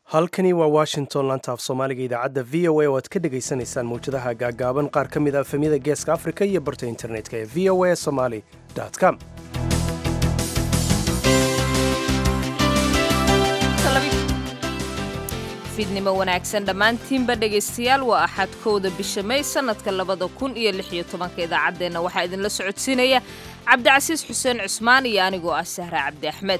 halkani waa washington laanta af soomaaliga idaacadda v o a oo aad ka dhagaysanaysaan mawjadaha gaagaaban qaar ka mid a efemyada geeska afrika iyo barta internetka ee v o a somaly com fiidnimo wanaagsan dhammaantiinba dhegaystayaal waa axad kowda bisha may sannadka labada kun iyo lix iyo tobanka idaacaddeenna waxaa idinla socodsiinaya cabdicasiis xuseen cusmaan iyo anigoo ah sahra cabdi axmed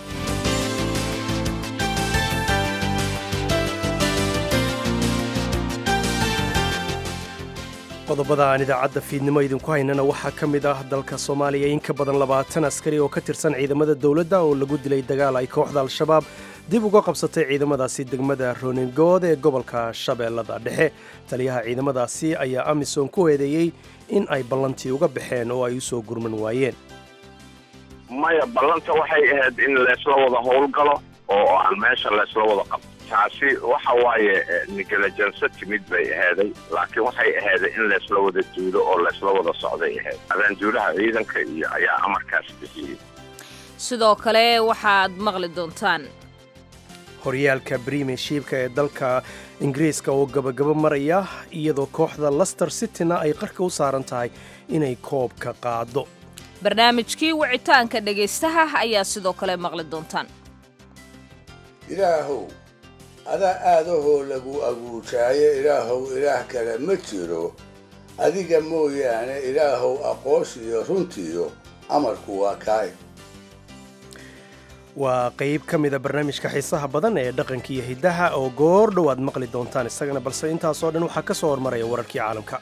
qodobada aan idaacadda fiidnimo idinku haynana waxaa ka mid ah dalka soomaaliya in ka badan labaatan askari oo ka tirsan ciidamada dowladda oo lagu dilay dagaal ay kooxda al-shabaab dib uga qabsatay ciidamadaasi degmada roningood ee gobolka shabeellada dhexe taliyaha ciidamadaasi ayaa amisom ku eedeeyey in ay ballantii uga baxeen oo ay u soo gurman waayeen maya ballanta waxay ahayd in laysla wada howlgalo oo aan meesha laysla wada qabto taasi waxa waaye nigalajanso timid bay ahaaday laakiin waxay ahaaday in laysla wada duulo oo laysla wada socday ahayd abaanduulaha ciidanka iyo ayaa amarkaas bixiyey sidoo kale waxaad maqli doontaan horyaalka brimishiibka ee dalka ingiriiska oo gabagabo maraya iyadoo kooxda laster cityna ay qarka u saaran tahay inay koobka qaado barnaamijkii wicitaanka dhegaystaha ayaa sidoo kale maqli doontaan ilaahow adaa aadahoo lagu aguujaayo ilaahow ilaah kale ma jiro adiga mooyaane ilaahow aqoonsiyo runtiyo amarku waa kaay waa qayb ka mida barnaamijka xiisaha badan ee dhaqanka iyo hiddaha oo goor dhow aad maqli doontaan isagana balse intaasoo dhan waxaa ka soo hormaraya wararkii caalamka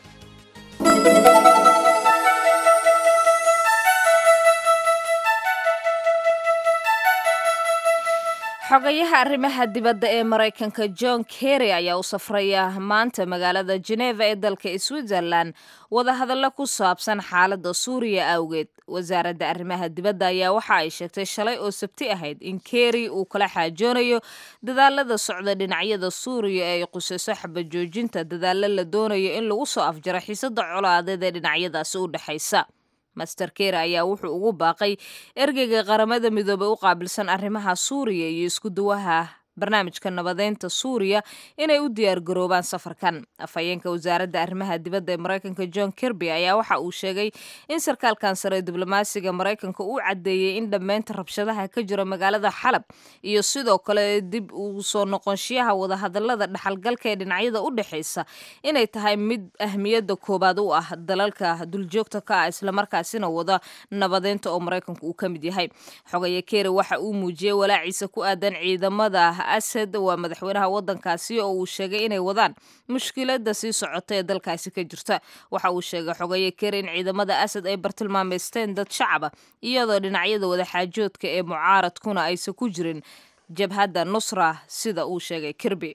xogayaha arrimaha dibadda ee maraykanka john kerry ayaa u safraya maanta magaalada jeneva ee dalka switzerlan wadahadallo ku saabsan xaaladda suuriya awgeed wasaaradda arrimaha dibadda ayaa waxa ay sheegtay shalay oo sabti ahayd in kerry uu kala xaajoonayo dadaalada socda dhinacyada suuriya ee ay qusayso xabajoojinta dadaallo la doonayo in lagu soo afjaro xiisada colaadeed ee dhinacyadaasi u dhexaysa master ker ayaa wuxuu ugu baaqay ergeyga qaramada midoobey u qaabilsan arrimaha suuriya iyo isku duwaha barnaamijka nabadeynta suuriya inay u diyaar garoobaan safarkan afhayeenka wasaaradda arrimaha dibadda ee maraykanka john kirby ayaa waxa uu sheegay in sarkaalkan sare diblomaasiga maraykanka uu caddeeyey in dhammaynta rabshadaha ka jira magaalada xalab iyo sidoo kale dib uu soo noqonshiyaha wadahadalada dhaxalgalka ee dhinacyada u dhexaysa inay tahay mid ahmiyadda koobaad u ah dalalka duljoogta ka ah islamarkaasina wada nabadeynta oo maraykanku uu ka mid yahay xogaya kere waxa uu muujiyey walaaciisa ku aadan ciidamada asad waa madaxweynaha waddankaasi oo uu sheegay inay wadaan mushkiladda sii socota ee dalkaasi ka jirta waxa uu sheegay xogaye ker in ciidamada asad ay bartilmaameysteen dad shacaba iyadoo dhinacyada wadaxaajoodka ee mucaaradkuna aysan ku jirin jabhadda nusra sida uu sheegay kirby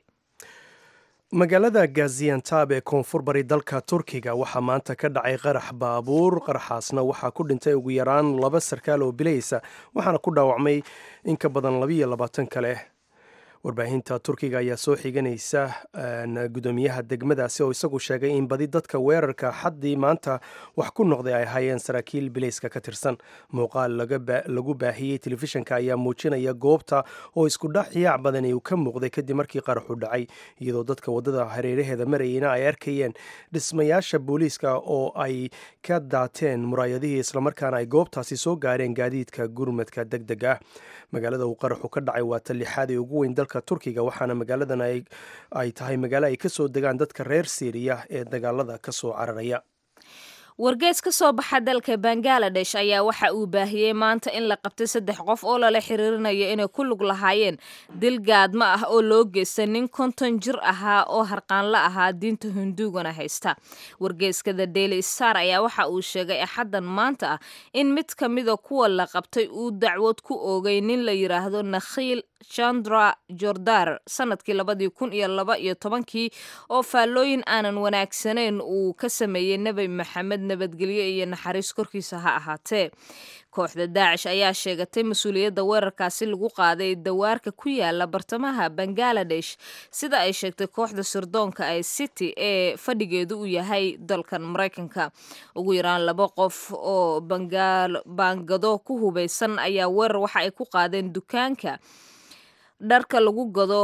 magaalada gaziantab ee koonfur bari dalka turkiga waxaa maanta ka dhacay qarax baabuur qaraxaasna waxaa ku dhintay ugu yaraan laba sarkaal oo bilaysa waxaana ku dhaawacmay in ka badan labiiyo labaatan kale warbaahinta turkiga ayaa soo xiganaysa gudoomiyaha degmadaasi oo isagu sheegay in badi dadka weerarka xaddii maanta wax ku noqday ay ahaayeen saraakiil bilayska ka tirsan muuqaal lagu baahiyey telefishinka ayaa muujinaya goobta oo iskudhac yaac badani uu ka muuqday kadib markii qaraxu dhacay iyadoo dadka waddada hareeraheeda marayeyna ay arkayeen dhismayaasha booliiska oo ay ka daateen muraayadihii islamarkaana ay goobtaasi soo gaareen gaadiidka gurmadka deg deg ah magaalada uu qaraxu ka dhacay waa talixaad ee ugu weyn dalka turkiga waxaana magaaladan ay tahay magaalo ay ka soo degaan dadka reer siiriya ee dagaalada ka soo cararaya wargees ka soo baxa dalka bangaladesh ayaa waxa uu baahiyey maanta in la qabtay saddex qof oo lala xiriirinayo inay ku lug lahaayeen dil gaadmo ah oo loo geysta nin konton jir ahaa oo harqaanla ahaa diinta hinduugana haysta wargeeskada daily star ayaa waxa uu sheegay axaddan maanta ah in mid ka mida kuwa la qabtay uu dacwad ku oogay nin la yidhaahdo nakhiil chandra jordar sanadkii labadii kun iyo laba iyo tobankii oo faallooyin aanan wanaagsanayn uu ka sameeyey nebi maxamed nabadgelyo iyo naxariis korkiisa ha ahaatee kooxda daacish ayaa sheegatay mas-uuliyadda weerarkaasi lagu qaaday dawaarka ku yaala bartamaha bangaladesh sida ay sheegtay kooxda sirdoonka ee city ee fadhigeedu uu yahay dalkan maraykanka ugu yaraan laba qof oo baangado ku hubeysan ayaa weerar waxa ay ku qaadeen dukaanka dharka lagu gado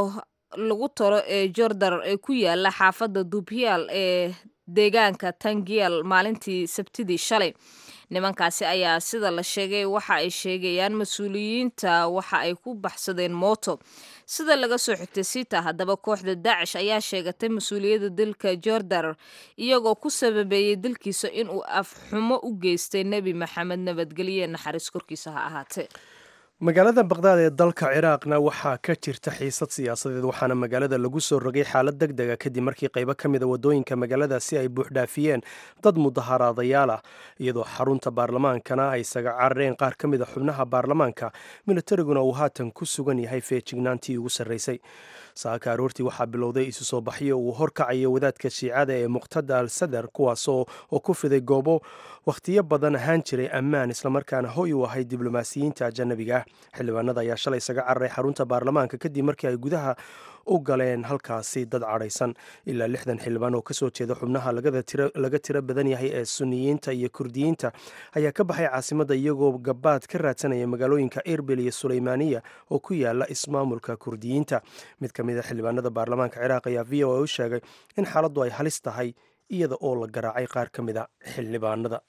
lagu talo ee jordar ee ku yaala xaafadda dubyaal ee deegaanka tangiel maalintii sabtidii shalay nimankaasi ayaa sida la sheegay waxa ay sheegayaan mas-uuliyiinta waxa ay ku baxsadeen mooto sida laga soo xigtay sita haddaba kooxda daacish ayaa sheegatay mas-uuliyadda dilka jordar iyagoo ku sababeeyey dilkiisa inuu afxumo u geystay nebi maxamed nabadgelye naxariis korkiisa ha ahaatee magaalada baqdaad ee dalka ciraaqna waxaa ka jirta xiisad siyaasadeed waxaana magaalada lagu soo rogay xaalad deg dega kadib markii qaybo ka mida wadooyinka magaaladaasi ay buuxdhaafiyeen dad mudaharaadayaal ah iyadoo xarunta baarlamaankana ay isaga carareen qaar ka mid a xubnaha baarlamaanka militariguna uu haatan ku sugan yahay feejignaantii ugu sarraysay saaka aroortii waxaa bilowday isu soo baxyo uu horkacayo wadaadka shiicada ee muqtada al sadar kuwaasoo oo ku fiday goobo wakhtiyo badan ahaan jiray ammaan islamarkaana hoy u ahay diblomaasiyiinta ajanabiga ah xildhibaanada ayaa shalay isaga cararay xarunta baarlamaanka kadib markii ay gudaha u galeen halkaasi dad cadhaysan ilaa lixdan xildhibaan oo kasoo jeeda xubnaha laga tiro badan yahay ee suniyiinta iyo kurdiyiinta ayaa ka baxay caasimadda iyagoo gabaad ka raadsanaya magaalooyinka erbil iyo suleymaaniya oo ku yaala ismaamulka kurdiyiinta mid ka mid a xildhibaanada baarlamaanka ciraaq ayaa v o a u sheegay in xaaladdu ay halis tahay iyada oo la garaacay qaar ka mid a xildhibaanada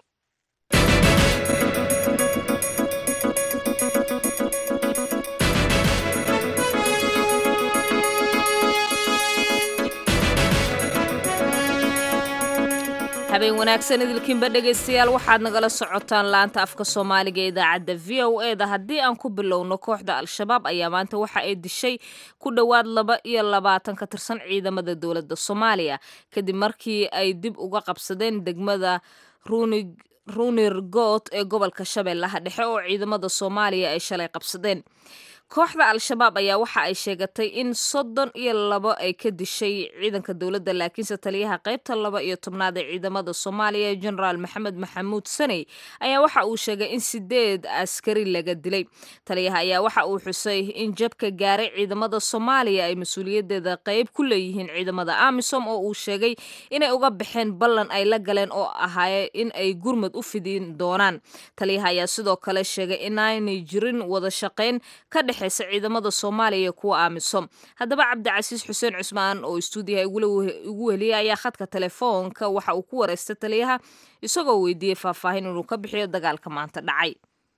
habeen wanaagsan idilkiinba dhegaystayaal waxaad nagala socotaan laanta afka soomaaliga ee idaacadda v o e da haddii aan ku bilowno kooxda al-shabaab ayaa maanta waxa ay dishay ku dhowaad laba iyo labaatan ka tirsan ciidamada dowladda soomaaliya kadib markii ay dib uga qabsadeen degmada ruunig runir goot ee gobolka shabeellaha dhexe oo ciidamada soomaaliya ay shalay qabsadeen kooxda al-shabaab ayaa waxa ay sheegatay in soddon iyo labo ay ka dishay ciidanka dowladda laakiinse taliyaha qaybta laba iyo tobnaad ee ciidamada soomaaliya genaraal maxamed maxamuud saney ayaa waxa uu sheegay in sideed askari laga dilay taliyaha ayaa waxa uu xusay in jabka gaaray ciidamada soomaaliya ay mas-uuliyadeeda qayb ku leeyihiin ciidamada amisom oo uu sheegay inay uga baxeen ballan ay la galeen oo ahaaye in ay gurmad u fidin doonaan taliyaha ayaa sidoo kale sheegay inaanay jirin wada shaqayn ka dhex ciidamada soomaaliya iyo kuwa amisom haddaba cabdicasiis xuseen cusmaan oo istuudiyaha ugu weliyay ayaa khadka telefoonka waxa uu ku wareystay taliyaha isagoo weydiiyey faahfaahin inuu ka bixiyo dagaalka maanta dhacay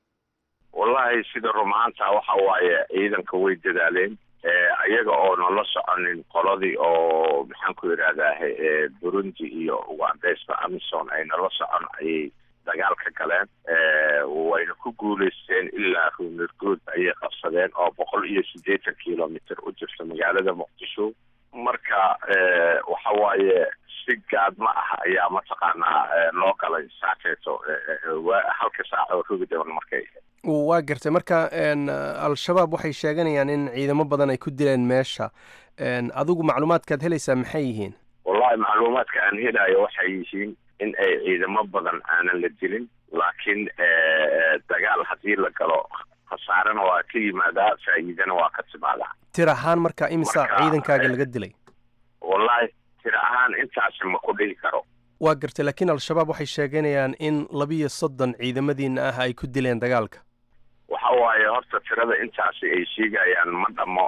wallahi sida rumaanta waxa waaye ciidanka way dadaaleen iyaga oo nala soconin qoladii oo maxaan ku yidhahdaa burundi iyo ugandeysta amison ay nala socon ayay dagaal ka galeen wayna ku guulaysteen ilaa ruunirgood ayay qabsadeen oo boqol iyo siddeetan kilomitr u jirta magaalada muqdisho marka waxa waaye si gaadma ah ayaa mataqaanaa loo galay saakeeto halka saac oo rogi doon markay waa gartay marka al-shabaab waxay sheeganayaan in ciidamo badan ay ku dileen meesha adigu macluumaadkaad helaysaa maxay yihiin wallahi macluumaadka aan helayo waxay yihiin in ay ciidamo badan aanan la dilin laakiin dagaal haddii la galo khasaarena waa ka yimaadaa faa'iidana waa ka timaadaa tir ahaan marka imisa ciidankaaga laga dilay wallahi tir ahaan intaasi ma ku dhihi karo waa gartay laakiin al-shabaab waxay sheeganayaan in labiyo soddon ciidamadiina ah ay ku dileen dagaalka waxa waaye horta tirada intaasi ay sheegayaan ma dhamo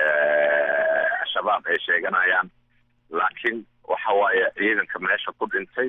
shabaab ay sheeganayaan laakiin waxa waaye ciidanka meesha ku dhintay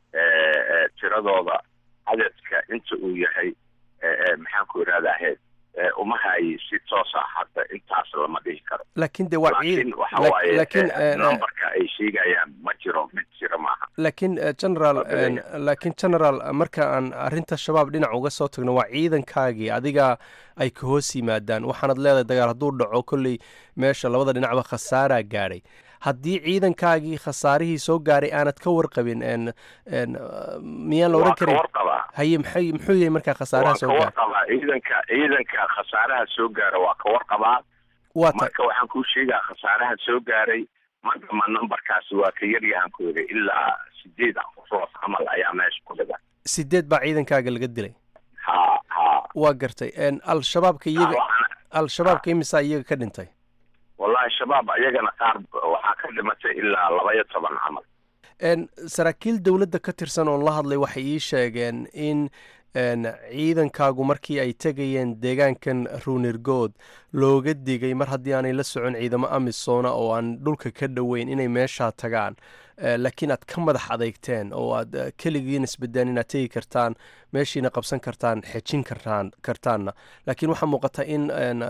tiradooda cadadka inta uu yahay maxaan ku idhahdaa uma hayi si toos ah hadda intaas lama dhihi karo laakiin de waa laakiin waxa waaye numberka ay sheegayaan ma jiro mid jira maaha laakiin general laakiin general marka aan arrinta shabaab dhinac uga soo tagno waa ciidankaagii adiga ay ka hoos yimaadaan waxaanad leedahay dagaal hadduu dhaco kolley meesha labada dhinacba khasaaraa gaadhay haddii ciidankaagii khasaarihii soo gaaray aanad ka warqabin miyaan la oran karin haye maxay muxuu yahay markaa khasaaraha soo gaara warqabaa ciidanka ciidanka khasaaraha soo gaara waa ka warqabaa waa ta marka waxaan kuu sheegaa khasaaraha soo gaaray madama numberkaasi waa ka yaryahan ku yidhi ilaa sideed ruux camal ayaa meesha ku dhigan sideed baa ciidankaaga laga dilay ha ha waa gartay al-shabaabka iyaga al-shabaabka imisaa iyaga ka dhintay wallahi shabaab ayagana qaar waxaa ka dhimatay ilaa laba iyo toban camal saraakiil dowladda ka tirsan oon la hadlay waxay ii sheegeen in ciidankaagu markii ay tegayeen deegaankan ruunirgood looga digay mar haddii aanay la socon ciidamo amisona oo aan dhulka ka dhoweyn inay meeshaa tagaan laakiin aad ka madax adeygteen oo aad keligiin isbedeen inaad tegi kartaan meeshiina qabsan kartaan xejin kartaan kartaanna laakiin waxaa muuqata in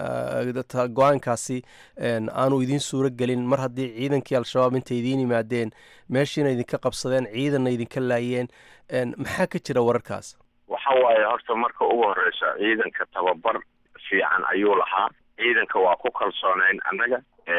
go-aankaasi aanu idiin suuro gelin mar haddii ciidankii al-shabaab intay idiin yimaadeen meeshiina idinka qabsadeen ciidanna idinka laayeen maxaa ka jira wararkaas waxa waaye horta marka ugu horeysa ciidanka tababar fiican ayuu lahaa ciidanka waa ku kalsoonayn annaga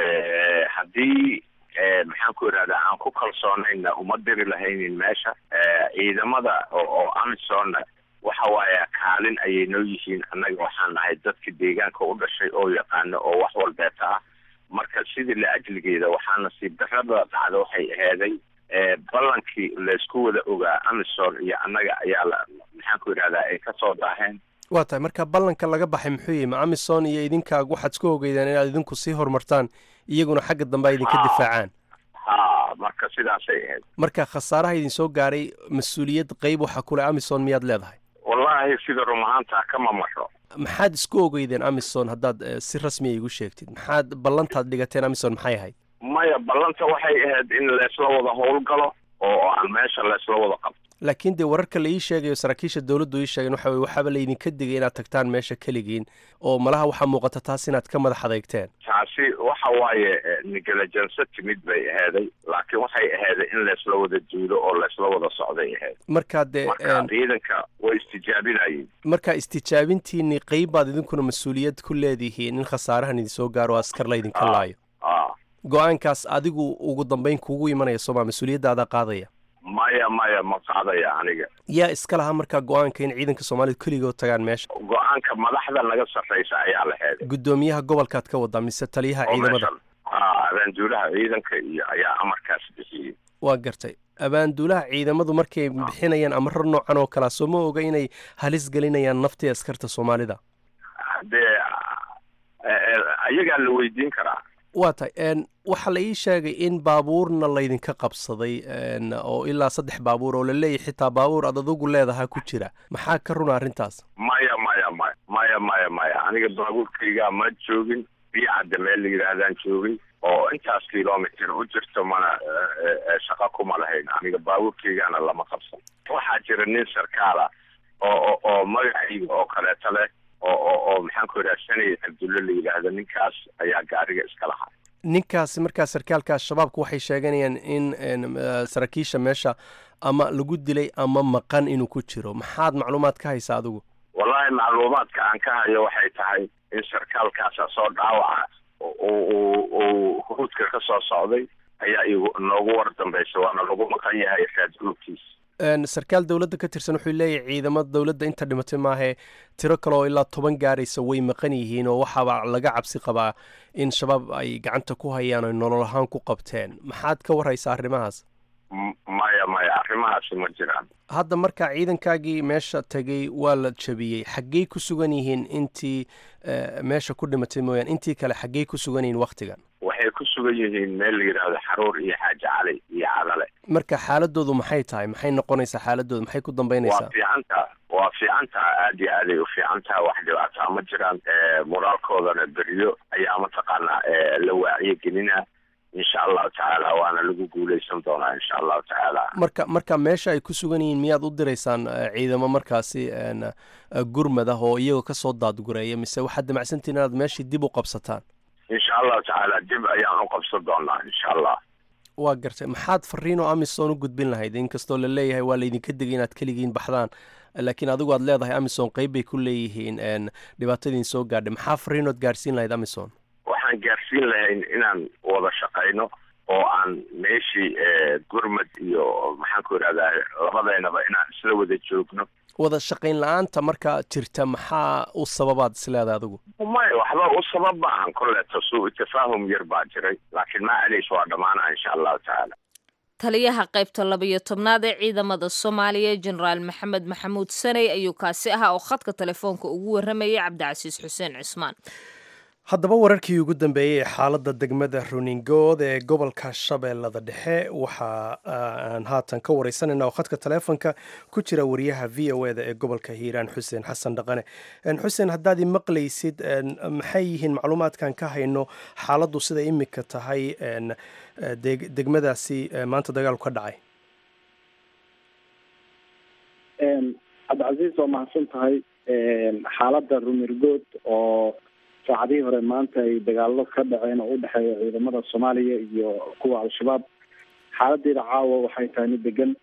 haddii maxaan ku idhahdaa aan ku kalsoonayna uma diri lahaynin meesha ciidamada oo amisonna waxa waaye kaalin ayay noo yihiin annaga waxaan nahay dadka deegaanka u dhashay oo yaqaano oo wax walbeeta ah marka sidii la ajligeeda waxaa nasiib darrada dhacda waxay aheeday ballankii laysku wada ogaa amison iyo annaga ayaa la maxaan ku idhahdaa ay kasoo daaheen waa tahay marka ballanka laga baxay muxuu yihi ma amison iyo idinkaa waxaad isku ogeydeen inaad idinku sii horumartaan iyaguna xagga dambe ay idinka difaacaan ha marka sidaasay ahayd marka khasaaraha idin soo gaaray mas-uuliyad qeyb waxa kule amison miyaad leedahay wallaahi sida rum ahaanta kama maro maxaad isku ogeydeen amison haddaad si rasmiya igu sheegtid maxaad ballantaad dhigateen amison maxay ahayd maya ballanta waxay ahayd in laysla wada howlgalo oo aan meesha laysla wada qabto laakiin dee wararka la ii sheegayo saraakiisha dowladdu ii sheegeen waxa weye waxaaba laydinka digay inaad tagtaan meesha keligiin oo malaha waxaa muuqata taas inaad ka madax adeygteen taasi waxa waaye negalajanso timid bay aheeday laakiin waxay aheeday in laysla wada duulo oo laysla wada socday ahayd markaa dee marka ciidanka way istijaabinayeen marka istijaabintiinii qeyb baad idinkuna mas-uuliyad ku leedihiin in khasaarahan idinsoo gaaro askar laydinka laayo go-aankaas adigu ugu dambeyn kuugu imanaya sooma mas-uuliyaddaada qaadaya maya maya ma qaadaya aniga yaa iska lahaa markaa go-aanka in ciidanka soomaalida keligood tagaan meesha go-aanka madaxda naga sarreysa ayaa la heeday guddoomiyaha gobolkaad ka wadaa mise taliyaha ciidamada ha abaanduulaha ciidanka iyo ayaa amarkaas bixiyey waa gartay abaanduulaha ciidamadu markay bixinayaan amaro noocan oo kalea soo ma oga inay halis gelinayaan naftii askarta soomaalida dee ayagaa la weydiin karaa waa tahay waxaa la ii sheegay in baabuurna laydinka qabsaday oo ilaa saddex baabuur oo la leeyahy xitaa baabuur aad adugu leedahaa ku jira maxaa ka runa arrintaas maya maya maya maya maya maya aniga baabuurkaygaa ma joogin biyacadda meel la yidhaahdaan joogin oo intaas kilomitr u jirto mana shaqo kuma lahayn aniga baabuurkaygaana lama qabsan waxaa jira nin sarkaala oo oo magacayga oo kaleeto leh oo oo oo maxaan ku idhaha sanay cabdulle la yidhaahdo ninkaas ayaa gaariga iska lahaa ninkaasi markaa sarkaalkaas shabaabku waxay sheeganayaan in saraakiisha meesha ama lagu dilay ama maqan inuu ku jiro maxaad macluumaad ka haysaa adigu wallahi macluumaadka aan ka hayo waxay tahay in sarkaalkaasa soo dhaawaca uu huruudka ka soo socday ayaa igu noogu war dambaysa waana lagu maqan yahay raadgurubkiisa sarkaal dowladda ka tirsan wuxuu leeyahay ciidamada dowladda inta dhimatay maahee tiro kale oo ilaa toban gaaraysa way maqan yihiin oo waxaaba laga cabsi qabaa in shabaab ay gacanta ku hayaan oy nolol ahaan ku qabteen maxaad ka warhaysaa arrimahaas maya maya arrimahaasi ma jiraan hadda markaa ciidankaagii meesha tegay waa la jabiyey xaggey ku sugan yihiin intii meesha ku dhimatay mooyaan intii kale xaggey ku sugan yihiin wakhtigan waxay ku sugan yihiin meel la yidhaahdo xaruur iyo xaaji cali iyo cadale marka xaaladoodu maxay tahay maxay noqonaysaa xaaladoodu maxay ku dambeynaysaa waa fiicantaa waa fiicantaa aad iyo aaday u fiicantaa wax dhibaataa ma jiraan moraalkoodana beriyo ayaa mataqaanaa la waaciyo gelina insha allahu tacaala waana lagu guuleysan doonaa insha allahu tacaala marka marka meesha ay ku sugan yihiin miyaad u diraysaan ciidamo markaasi gurmad ah oo iyagoo kasoo daadgureeya mise waxaad damacsantihin inaad meeshii dib u qabsataan insha allahu tacaala dib ayaan u qabsan doonaa insha allah waa gartay maxaad fariinoo amison u gudbin lahayd inkastoo la leeyahay waa laydinka digay inaad keligiin baxdaan laakiin adigu aad leedahay amison qeyb bay ku leeyihiin dhibaatadiin soo gaadhay maxaa fariinood gaarsiin lahayd amison waxaan gaarsiin lahayn inaan wada shaqayno oo aan meeshii gurmad iyo maxaan ku idhahdaa labadeynaba inaan isla wada joogno wada shaqayn la-aanta markaa jirta maxaa u sababaad isleedahay adigu maya waxba u sabab maahan kolleeto suu tafaahum yar baa jiray laakiin macaliis waa dhammaanaa insha allahu tacaala taliyaha qaybta labayo tobnaad ee ciidamada soomaaliya jenaraal maxamed maxamuud saney ayuu kaasi ahaa oo khadka telefoonka ugu warramayay cabdicasiis xuseen cismaan haddaba wararkii ugu dambeeyey ee xaaladda degmada runingood ee gobolka shabeellada dhexe waxa aan haatan ka wareysanayna oo khadka taleefonka ku jira wariyaha v o eda ee gobolka hiiraan xuseen xasan dhaqane xuseen haddaad i maqlaysid maxay yihiin macluumaadkan ka hayno xaaladdu siday imika tahay degmadaasi maanta dagaalku ka dhacay cabdicasiis waa mahadsan tahay xaaladda rumirgood oo saacadihii hore maanta ay dagaalo ka dhaceen oo udhexeeya ciidamada soomaaliya iyo kuwa al-shabaab xaaladeeda caawa waxay tahay mid degan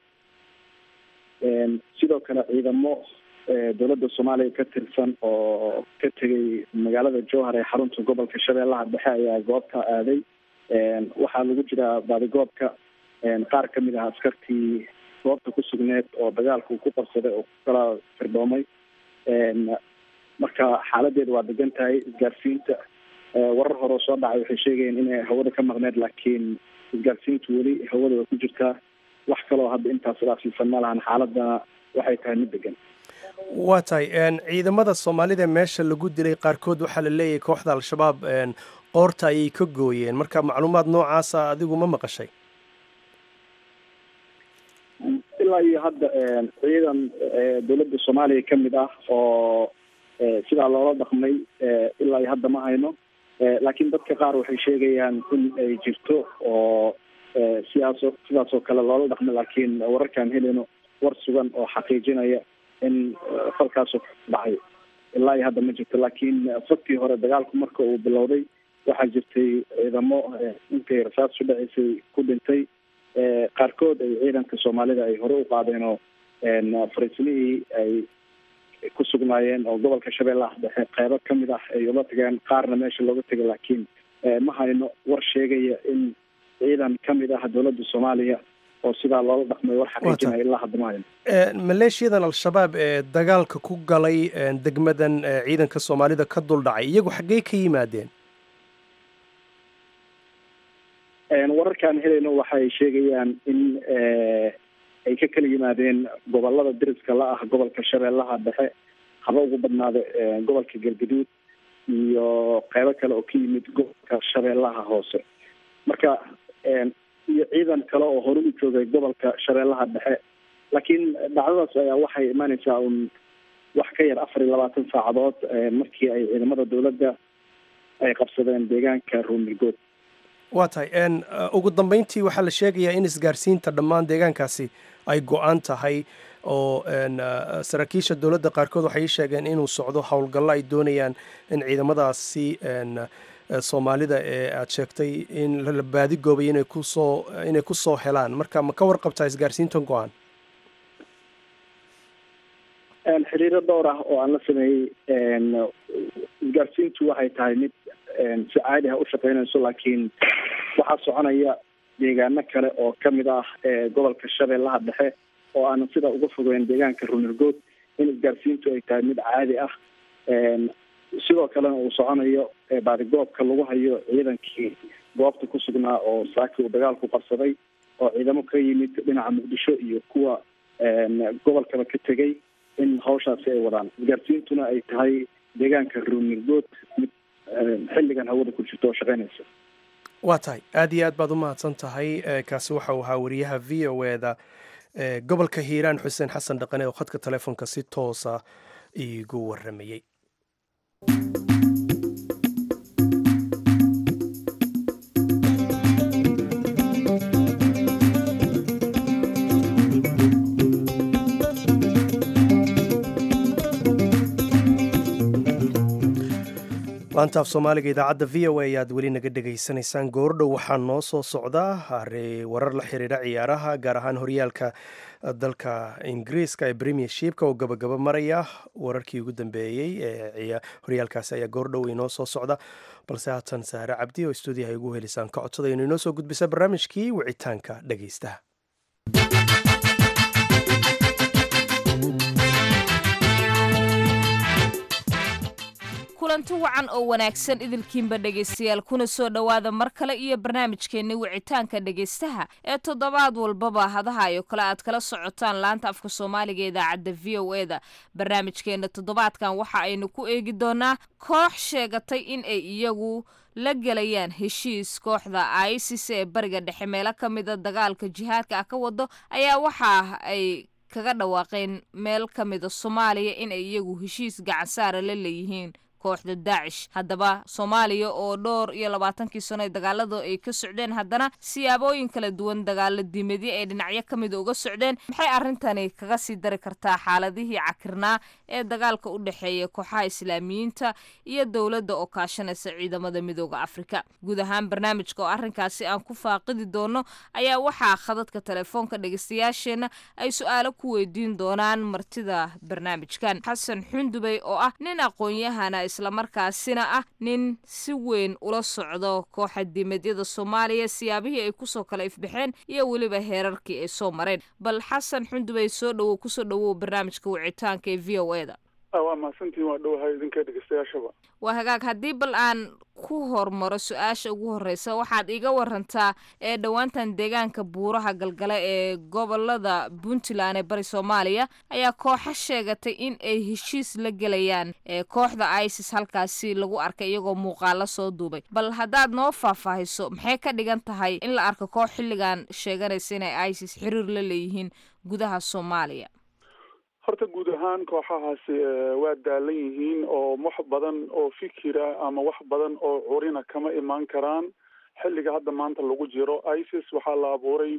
sidoo kale ciidamo dowladda soomaaliya ka tirsan oo ka tegay magaalada jowhar ee xarunta gobolka shabeellaha dhexe ayaa goobta aaday waxaa lagu jiraa baadigoobka qaar kamid ah askartii goobta ku sugneed oo dagaalku ku qabsaday oo ku kala firdhoomay marka xaaladeedu waa degan tahay isgaarsiinta warar hore oo soo dhacay waxay sheegayeen inay hawada ka maqneed laakiin isgaarsiintu weli hawada way ku jirtaa wax kaloo hadda intaas dhaafsiisan ma lahan xaaladana waxay tahay mid degan waa tahay ciidamada soomaalida meesha lagu dilay qaarkood waxaa la leeyahay kooxda al-shabaab qoorta ayay ka gooyeen marka macluumaad noocaasa adigu ma maqashay ilaa iyo hadda ciidan dowladda soomaaliya kamid ah oo sidaa loola dhaqmay ilaa iyo hadda ma hayno laakiin dadka qaar waxay sheegayaan in ay jirto oo sidaas sidaas oo kale loola dhaqmay laakiin wararkaan helino war sugan oo xaqiijinaya in falkaasoo dhacay ilaa iyo hadda ma jirto laakiin faktii hore dagaalku marka uu bilowday waxaa jirtay ciidamo intay rasaas u dhaceysay ku dhintay qaarkood ay ciidanka soomaalida ay hore u qaadeen oo fariisimihii ay ku sugnaayeen oo gobolka shabeellaha dhexe qeybo kamid ah ay ula tageen qaarna meesha looga tegay laakiin ma hayno war sheegaya in ciidan kamid ah dowladda soomaaliya oo sidaa loola dhaqmay war xaqiijinaya ilaa hadda ma hayno maleeshiyadan al-shabaab ee dagaalka ku galay degmadan ciidanka soomaalida ka dul dhacay iyagu xaggey ka yimaadeen wararkaan helayno waxay sheegayaan in ay ka kala yimaadeen gobolada diriska la ah gobolka shabeellaha dhexe haba ugu badnaada gobolka galgaduud iyo qeybo kale oo ka yimid gobolka shabeellaha hoose marka iyo ciidan kale oo hore u joogay gobolka shabeellaha dhexe laakiin dhacdadaas ayaa waxay imaaneysaa un wax ka yar afar iyo labaatan saacadood markii ay ciidamada dowladda ay qabsadeen deegaanka ruumirgood waa tahay ugu dambeyntii waxaa la sheegayaa in isgaarsiinta dhammaan deegaankaasi ay go-an tahay oo saraakiisha dowladda qaarkood waxay sheegeen inuu socdo howlgallo ay doonayaan in ciidamadaasi soomaalida ee aada sheegtay in la baadigoobay inay kusoo inay kusoo helaan marka ma ka warqabtaa isgaarsiintan go-an xiriiro dhowr ah oo aan la sameeyey isgaarsiintu waxay tahay mid si caadi ah u shaqeynayso laakiin waxaa soconaya deegaano kale oo kamid ah gobolka shabeellaha dhexe oo aanan sida uga fogeyn deegaanka runirgood in isgaarsiintu ay tahay mid caadi ah sidoo kalena uu soconayo baadigoobka lagu hayo ciidankii goobta ku sugnaa oo saaki uu dagaalku qabsaday oo ciidamo ka yimid dhinaca muqdisho iyo kuwa gobolkaba ka tegay in hawshaasi ay wadaan isgaarsiintuna ay tahay deegaanka runirgood mid xilligan hawada ku jirto oo shaqeynaysa waa tahay aada iyo aad baad u mahadsan tahay kaasi waxa uu ahaa wariyaha v o eda gobolka hiiraan xuseen xasan dhaqane oo khadka telefoonka si toosa iigu waramayey laantaaf soomaaliga idaacadda v o a ayaad weli naga dhegaysanaysaan goordhow waxaa noo soo socdaa warar la xiriira ciyaaraha gaar ahaan horyaalka dalka ingiriiska ee premiershipka oo gabagaba maraya wararkii ugu dambeeyey ee horyaalkaasi ayaa goordhow inoo soo socda balse haatan saare cabdi oo stuudiyaha igu helisaan ka codsada inu inoo soo gudbisa barnaamijkii wicitaanka dhegaystaha kulanti wacan oo wanaagsan idilkiinba dhegaystayaal kuna soo dhowaada mar kale iyo barnaamijkeenni wicitaanka dhegaystaha ee toddobaad walbaba hadaha iyo kale aad kala socotaan laanta afka soomaaliga idaacadda v o e da barnaamijkeenna toddobaadkan waxa aynu ku eegi doonaa koox sheegatay in ay iyagu la gelayaan heshiis kooxda isis ee bariga dhexe meelo ka mida dagaalka jihaadka ah ka wado ayaa waxa ay kaga dhawaaqeen meel ka mida soomaaliya in ay iyagu heshiis gacansaara la leeyihiin kooxda daacish haddaba soomaaliya oo dhowr iyo labaatankii sano ee dagaalada ay ka socdeen haddana siyaabooyin kala duwan dagaalo diimeedyo ay dhinacyo ka mida uga socdeen maxay arrintani kaga sii dari kartaa xaaladihii cakirnaa ee dagaalka u dhexeeya kooxaha islaamiyiinta iyo dowladda oo kaashanaysa ciidamada midooda afrika guud ahaan barnaamijka oo arrinkaasi aan ku faaqidi doono ayaa waxaa khadadka telefoonka dhegeystayaasheenna ay su-aalo ku weydiin doonaan martida barnaamijkan xasan xundubey oo ah nin aqoon-yahana islamarkaasina ah nin si weyn ula socdo kooxa diimeedyada soomaaliya siyaabihii ay kusoo kala ifbaxeen iyo weliba heerarkii ay soo mareen bal xasan xundubey soo dhowow kusoo dhowow barnaamijka wicitaanka ee v o e da waa mahadsantiin waa dhowahay idinka dhegeystayaashaba waa hagaag haddii bal aan ku hormaro su-aasha ugu horreysa waxaad iga warantaa ee dhowaantan deegaanka buuraha galgale ee gobolada puntland ee bari soomaaliya ayaa kooxo sheegatay in ay heshiis la gelayaan ee kooxda isis halkaasi lagu arkay iyagoo muuqaalo soo duubay bal haddaad noo faahfaahiso maxay ka dhigan tahay in la arko koox xilligan sheeganaysa inay isis xiriir la leeyihiin gudaha soomaaliya horta guud ahaan kooxahaasi waa daalan yihiin oo wax badan oo fikira ama wax badan oo curina kama imaan karaan xilliga hadda maanta lagu jiro isis waxaa la abuuray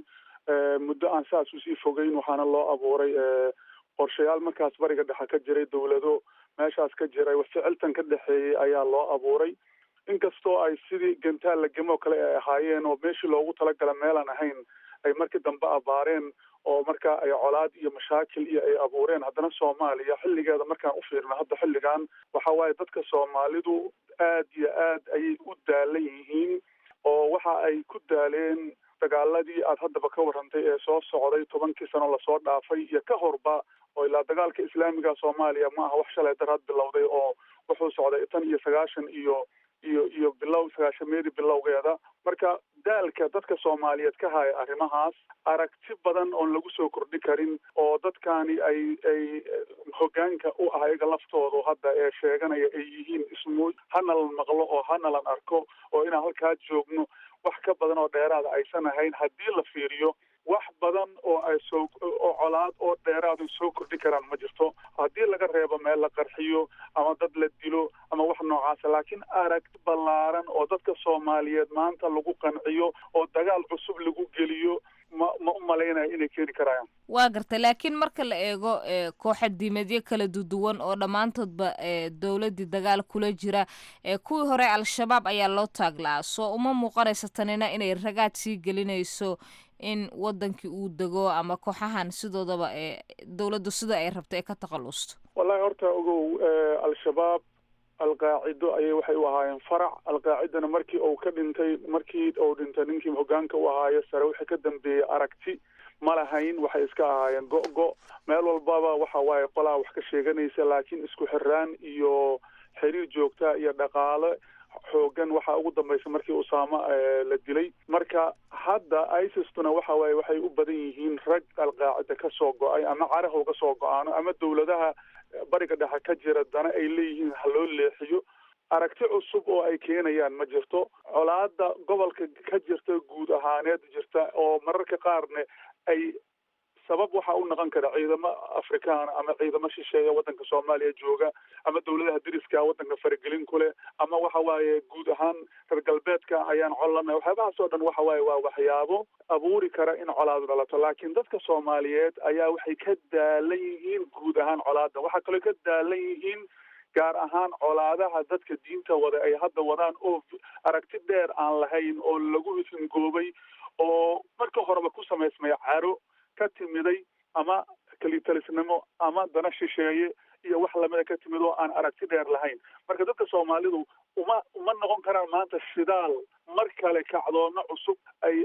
muddo aan saas usii fogeyn waxaana loo abuuray qorshayaal markaas bariga dhexe ka jiray dowlado meeshaas ka jiray ficiltan ka dhexeeyey ayaa loo abuuray inkastoo ay sidii gantaal lagamo kale ay ahaayeen oo meeshii loogu talagala meelaan ahayn ay markii dambe abaareen oo marka ay colaad iyo mashaakil iyo ay abuureen haddana soomaaliya xilligeeda markaan u fiirno hadda xilligan waxa waaye dadka soomaalidu aad iyo aad ayay u daalan yihiin oo waxa ay ku daaleen dagaaladii aad haddaba ka warrantay ee soo socday tobankii sano lasoo dhaafay iyo ka horba oo ilaa dagaalka islaamiga soomaaliya ma aha wax shalay daraad bilowday oo wuxuu socday tan iyo sagaashan iyo iyo iyo bilow sagaashameedii bilowgeeda marka daalka dadka soomaaliyeed ka haya arrimahaas aragti badan oon lagu soo kordhi karin oo dadkani ay ay hoggaanka u ah iyaga laftoodu hadda ee sheeganaya ay yihiin ismu hanalan maqlo oo hanalan arko oo inaan halkaa joogno wax ka badan oo dheeraada aysan ahayn haddii la fiiriyo wax badan oo ay soo oo colaad oo dheeraad ay soo kordhi karaan ma jirto haddii laga reebo meel la qarxiyo ama dad la dilo ama wax noocaasa laakiin aragti ballaaran oo dadka soomaaliyeed maanta lagu qanciyo oo dagaal cusub lagu geliyo ma ma u malaynaya inay keeni karayaan waa gartay laakiin marka la eego kooxa diimeedyo kala duduwan oo dhammaantoodba dowladdii dagaal kula jira kuwii hore al-shabaab ayaa loo taaglaa soo uma muuqanaysa tanina inay ragaad sii gelinayso in wadankii uu dego ama kooxahan sidoodaba ee dowladdu sida ay rabto ee ka takhalusto wallahi horta ogow al-shabaab alqaacido ayay waxay u ahaayeen farac alqaacidana markii uu ka dhintay markii uu dhintay ninkii hoggaanka u ahaayo sare wixii ka dambeeyey aragti ma lahayn waxay iska ahaayeen go-go meel walbaba waxa waaye qolaa wax ka sheeganaysa laakiin isku xiraan iyo xiriir joogta iyo dhaqaale xoogan waxaa ugu dambaysa markii usaama la dilay marka hadda isistuna waxa waaye waxay u badan yihiin rag alqaacida ka soo go-ay ama carahow ka soo go-aano ama dowladaha bariga dhexe ka jira dana ay leeyihiin ha loo leexiyo aragti cusub oo ay keenayaan ma jirto colaada gobolka ka jirta guud ahaaneed jirta oo mararka qaarne ay sabab waxa u noqon kara ciidamo afrikaana ama ciidamo shisheeya waddanka soomaaliya jooga ama dowladaha deriska waddanka faragelin ku leh ama waxa waaye guud ahaan reer galbeedka ayaan collana waxyaabahaas oo dhan waxa waaye waa waxyaabo abuuri kara in colaadu dhalato laakiin dadka soomaaliyeed ayaa waxay ka daalan yihiin guud ahaan colaada waxaa kaloo ka daalan yihiin gaar ahaan colaadaha dadka diinta wada ay hadda wadaan oo aragti dheer aan lahayn oo lagu hingoobay oo marka horeba ku samaysmay caro ka timiday ama kelitalisnimo ama dana shisheeye iyo wax lamida ka timid oo aan aragti dheer lahayn marka dadka soomaalidu uma uma noqon karaan maanta shidaal mar kale kacdoono cusub ay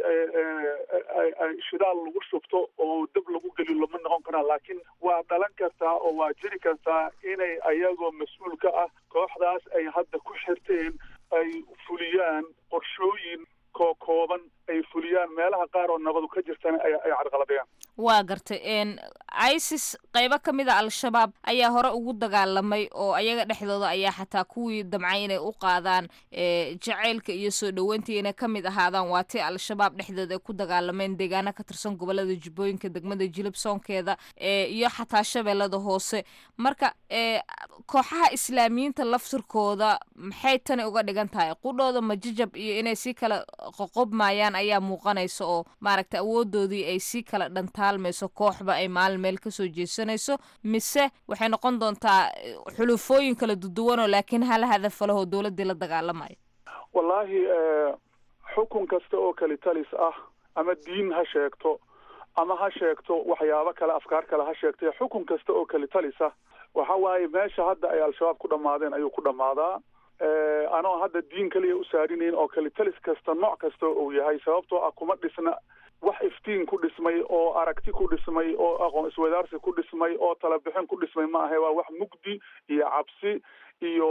ay shidaal lagu shubto oo dab lagu gelilo ma noqon karaan laakiin waa dhalan kartaa oo waa jiri kartaa inay ayagoo mas-uul ka ah koox kooxdaas ay hadda ku xirteen ay fuliyaan qorshooyin kookooban ay fuliyaan meelaha qaar oo nabadu ka jirtana ay ay carqaladeeyaan waa gartay isis qaybo ka mid a al-shabaab ayaa hore ugu dagaalamay oo ayaga dhexdooda ayaa xataa kuwii damcay inay u qaadaan jaceylka iyo soo dhoweyntii inay ka mid ahaadaan waa tii al-shabaab dhexdooda ay ku dagaalameen deegaano ka tirsan gobolada jubbooyinka degmada jilib soonkeeda iyo xataa shabeellada hoose marka kooxaha islaamiyiinta laftirkooda maxay tani uga dhigan tahay qudhooda majajab iyo inay sii kala qoqobmayaan ayaa muuqanaysa oo maaragta awoodoodii ay sii kala dhantaalmayso kooxba ay maalin meel kasoo jeesanayso mise waxay noqon doontaa xulufooyin kala duduwanoo laakiin hal hadafo lehoo dowladdii la dagaalamayo wallaahi xukun kasta oo kali talis ah ama diin ha sheegto ama ha sheegto waxyaabo kale afkaar kale ha sheegtay xukun kasta oo kali talis ah waxa waaye meesha hadda ay al-shabaab ku dhammaadeen ayuu ku dhammaadaa anoo hadda diin kaliya u saarinayn oo kali talis kasta nooc kasta uu yahay sababtoo ah kuma dhisna wax iftiin ku dhismay oo aragti ku dhismay oo aqoon iswadaarsi ku dhismay oo talabixin ku dhismay ma ahe waa wax mugdi iyo cabsi iyo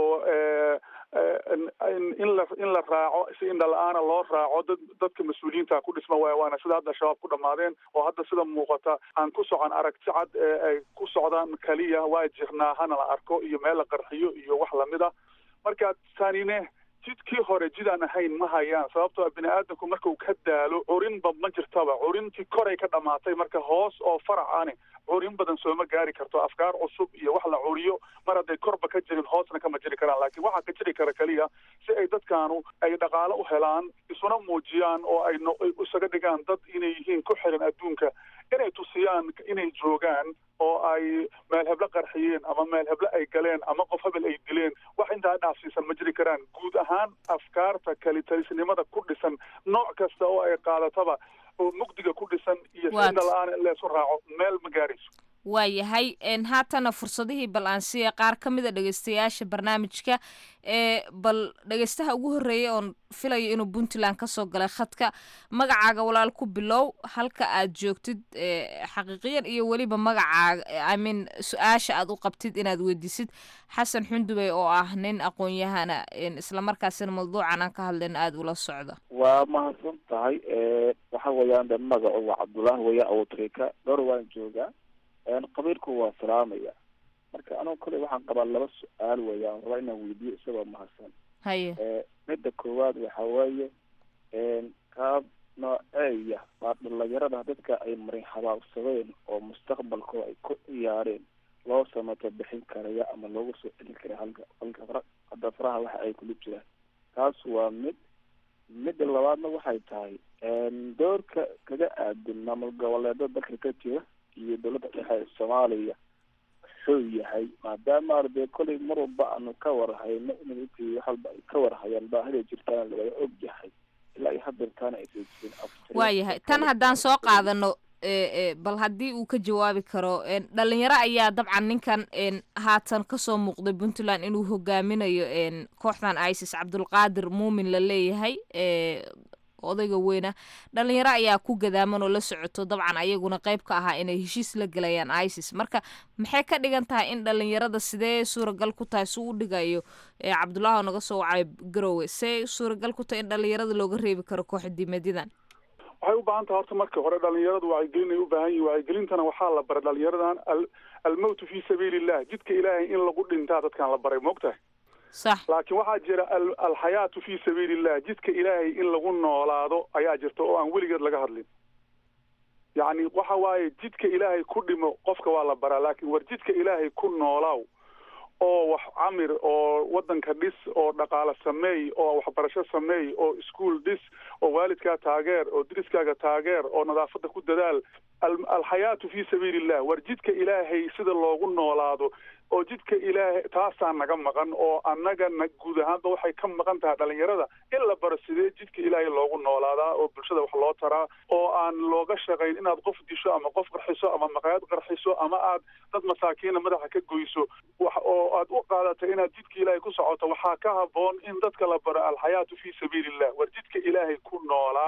in la in la raaco si indha la-aana loo raaco dad dadka mas-uuliyiinta ku dhisma waay waana sida hadda shabaab ku dhammaadeen oo hadda sida muuqata aan ku socon aragti cad ee ay ku socdaan kaliya waa jirnaa hana la arko iyo meel la qarxiyo iyo wax lamid a marka tanine jidkii hore jidaan ahayn ma hayaan sababtoo bini aadamku markau ka daalo curinba ma jirtaba curintii koray ka dhamaatay marka hoos oo farac ani curin badan sooma gaari karto afkaar cusub iyo wax la curiyo mar hadday korba ka jirin hoosna kama jiri karaan laakiin waxaa ka jiri kara keliya si ay dadkaanu ay dhaqaalo u helaan isuna muujiyaan oo ay isaga dhigaan dad inay yihiin ku xiran adduunka inay tusiyaan inay joogaan oo ay meel heblo qarxiyeen ama meel heblo ay galeen ama qof hebel ay dileen wax intaa dhaafsiisan ma jiri karaan guud ahaan afkaarta kalitalisnimada ku dhisan nooc kasta oo ay qaadataba oo mugdiga ku dhisan iyo sina la-aan in leesu raaco meel ma gaarayso waayahay haatana fursadihii bal aan siiya qaar ka mid a dhegeystayaasha barnaamijka ee bal dhegeystaha ugu horreeyay oon filayo inuu puntland kasoo galay khadka magacaaga walaal ku bilow halka aad joogtid xaqiiqiyan iyo weliba magacaaga imean su-aasha aad u qabtid inaad weydiisid xasan xundubey oo ah nin aqoon-yahana islamarkaasina mawduucan aan ka hadlayna aada ula socda waa mahadsan tahay waxa weeyaan de magacu waa cabdullaahi weya awtrika dhowr waan joogaa qabiilku waa salaamaya marka anugu kale waxaan qabaa laba su-aal weeyaan rabaa inaan weydiiyo isagoo mahadsan haye midda koowaad waxa weeye qaab nooceeya baa dhalinyarada dadka ay marin habaabsadeen oo mustaqbalkooda ay ku ciyaareen loo samato bixin karaya ama loogu soo celin kara halka halka hadda faraha waxa ay kula jiraan taas waa mid midda labaadna waxay tahay doorka kaga aadin maamul goboleeda dalka ka jira iyo dowladda dhexe ee soomaaliya wuxuu yahay maadaama ardee kollay mar walba aanu ka warhayno intii wax walba ay ka warhayaan baahida jirtaana lawada og yahay ilaa iyo hadeertaana aysa jirin waayahay tan haddaan soo qaadano bal haddii uu ka jawaabi karo dhalinyaro ayaa dabcan ninkan haatan kasoo muuqday puntland inuu hogaaminayo kooxdan isis cabdulqaadir muumin la leeyahay odayga weyna dhalinyaro ayaa ku gadaaman oo la socoto dabcan ayaguna qayb ka ahaa inay heshiis la gelayaan isis marka maxay ka dhigan tahay in dhalinyarada sidee suuragal ku tahay suu u dhigayo cabdullahi oo naga soo wacay garowe see suuragal ku tahay in dhalinyarada looga reebi karo kooxa diimeedyadan waxay u baahan tahay horta marka hore dhalinyaradu wacyigelin ay u baahan yihin wacyigelintana waxaa la baray dhalinyaradan almowtu fi sabiili illah jidka ilaahay in lagu dhintaa dadkan la baray maogtahay sax laakiin waxaa jira alxayaatu fi sabiili illah jidka ilaahay in lagu noolaado ayaa jirta oo aan weligeed laga hadlin yacni waxa waaye jidka ilaahay ku dhimo qofka waa la baraa laakiin war jidka ilaahay ku noolaaw oo wax camir oo waddanka dhis oo dhaqaale sameey oo waxbarasho sameey oo iskuol dhis oo waalidkaa taageer oo diriskaaga taageer oo nadaafadda ku dadaal alxayaatu fi sabiili illah war jidka ilaahay sida loogu noolaado oo jidka ilaahay taasaa naga maqan oo annagana guud ahaanba waxay ka maqan tahay dhalinyarada in la baro sidee jidka ilaahay loogu noolaadaa oo bulshada wax loo taraa oo aan looga shaqayn inaad qof disho ama qof qarxiso ama maqaayad qarxiso ama aad dad masaakiina madaxa ka goyso wax oo aad u qaadato inaad jidka ilaahay ku socoto waxaa ka haboon in dadka la baro alxayaatu fi sabiili illah war jidka ilaahay ku noolaada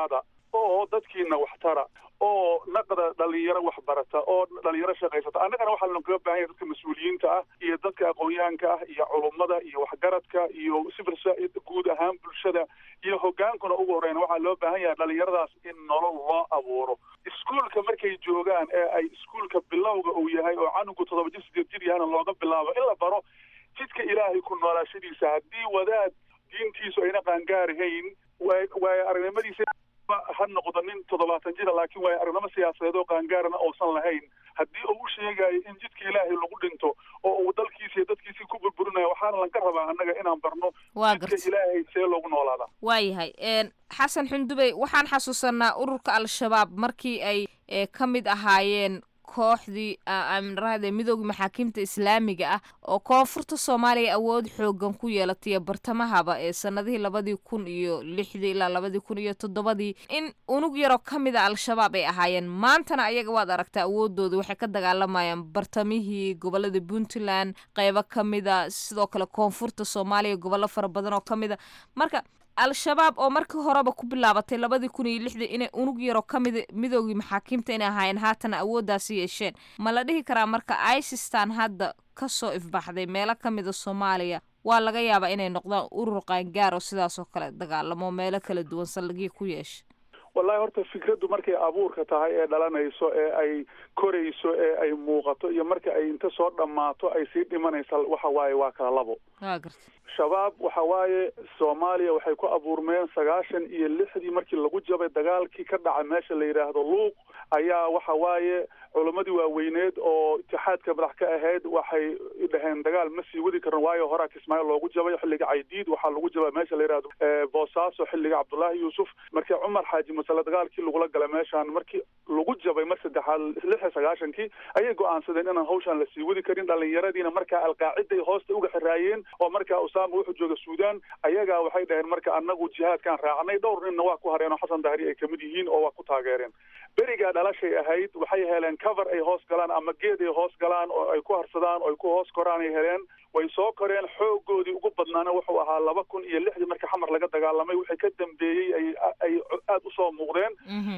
oo dadkiina waxtara oo naqda dhalinyaro waxbarata oo dhalinyaro shaqaysata annagana waxaa lanogaga baahan yahay dadka mas-uuliyiinta ah iyo dadka aqoon-yahanka ah iyo culummada iyo waxgaradka iyo civil society guud ahaan bulshada iyo hogaankuna ugu horeyna waxaa loo baahan yahay dhalinyaradaas in nolol loo abuuro iskuulka markay joogaan ee ay iskuulka bilowga uu yahay oo canugu toddoba jir sideed jir yahana looga bilaabo in la baro jidka ilaahay ku noolaashadiisa haddii wadaad diintiisu ayna qaangaarihayn waayo aragnimadiisa ha noqdo nin toddobaatan jira laakiin waayo aragnimo siyaasadeed oo qaangaarana uusan lahayn haddii uu u sheegayo in jidka ilaahay lagu dhinto oo uu dalkiisa iyo dadkiisii ku burburinayo waxaana lanka rabaa annaga inaan barno jidka ilaahay see loogu noolaadaa waayahay xasan xundubey waxaan xasuusanaa ururka al-shabaab markii ay ka mid ahaayeen kooxdii amrahde midooda maxaakiimta islaamiga ah oo koonfurta soomaaliya awood xoogan ku yeelatay bartamahaba ee sanadihii labadii kun iyo lixdii ilaa labadii kun iyo toddobadii in unug yaroo ka mid a al-shabaab ay ahaayeen maantana ayaga waad aragtaa awoodooda waxay ka dagaalamayaan bartamihii gobolada puntland qeybo ka mida sidoo kale koonfurta soomaaliya gobollo fara badan oo ka mid a marka al-shabaab oo markii horeba ku bilaabatay labadii kun iyo lixdii inay unug yaroo ka mid midoogii maxaakiimta inay ahaayeen haatana awooddaasi yeesheen ma la dhihi karaa marka isistan hadda kasoo ifbaxday meelo ka mida soomaaliya waa laga yaabaa inay noqdaan urur qaangaar oo sidaas oo kale dagaalamo meelo kala duwan saldhigyo ku yeesha wallahi horta fikraddu markay abuurka tahay ee dhalanayso ee ay korayso ee ay muuqato iyo marka ay inta soo dhammaato ay sii dhimanaysa waxa waaye waa kala labo shabaab waxa waaye soomaaliya waxay ku abuurmeen sagaashan iyo lixdii markii lagu jabay dagaalkii ka dhaca meesha la yidhaahdo luuq ayaa waxa waaye culammadii waaweyneed oo itixaadka madax ka ahayd waxay dhaheen dagaal ma sii wadi karin waayo horaa kismaayo loogu jabay xilliga caydiid waxaa lagu jabay meesha la yidhahdo boosaaso xilliga cabdullaahi yuusuf markii cumar xaaji masale dagaalkii lagula galay meeshaan markii lagu jabay mar saddexaad lix iyo sagaashankii ayay go-aansadeen inaan hawshaan lasii wadi karin dhallinyaradiina markaa alqaaciday hoosta uga xiraayeen oo markaa usaama wuxuu jooga suudaan ayagaa waxay dhaheen marka annagu jihaadkaan raacnay dhowr ninna waa ku hareen oo xasan dahri ay kamid yihiin oo waa ku taageereen berigaa dhalashay ahayd waxay heleen cover ay hoos galaan ama geed ay hoos galaan oo ay ku harsadaan oo ay ku hoos koraan ay heleen way soo koreen xoogoodii ugu badnaana wuxuu ahaa laba kun iyo lixdii marka xamar laga dagaalamay wixii ka dambeeyey ay ay aada usoo muuqdeen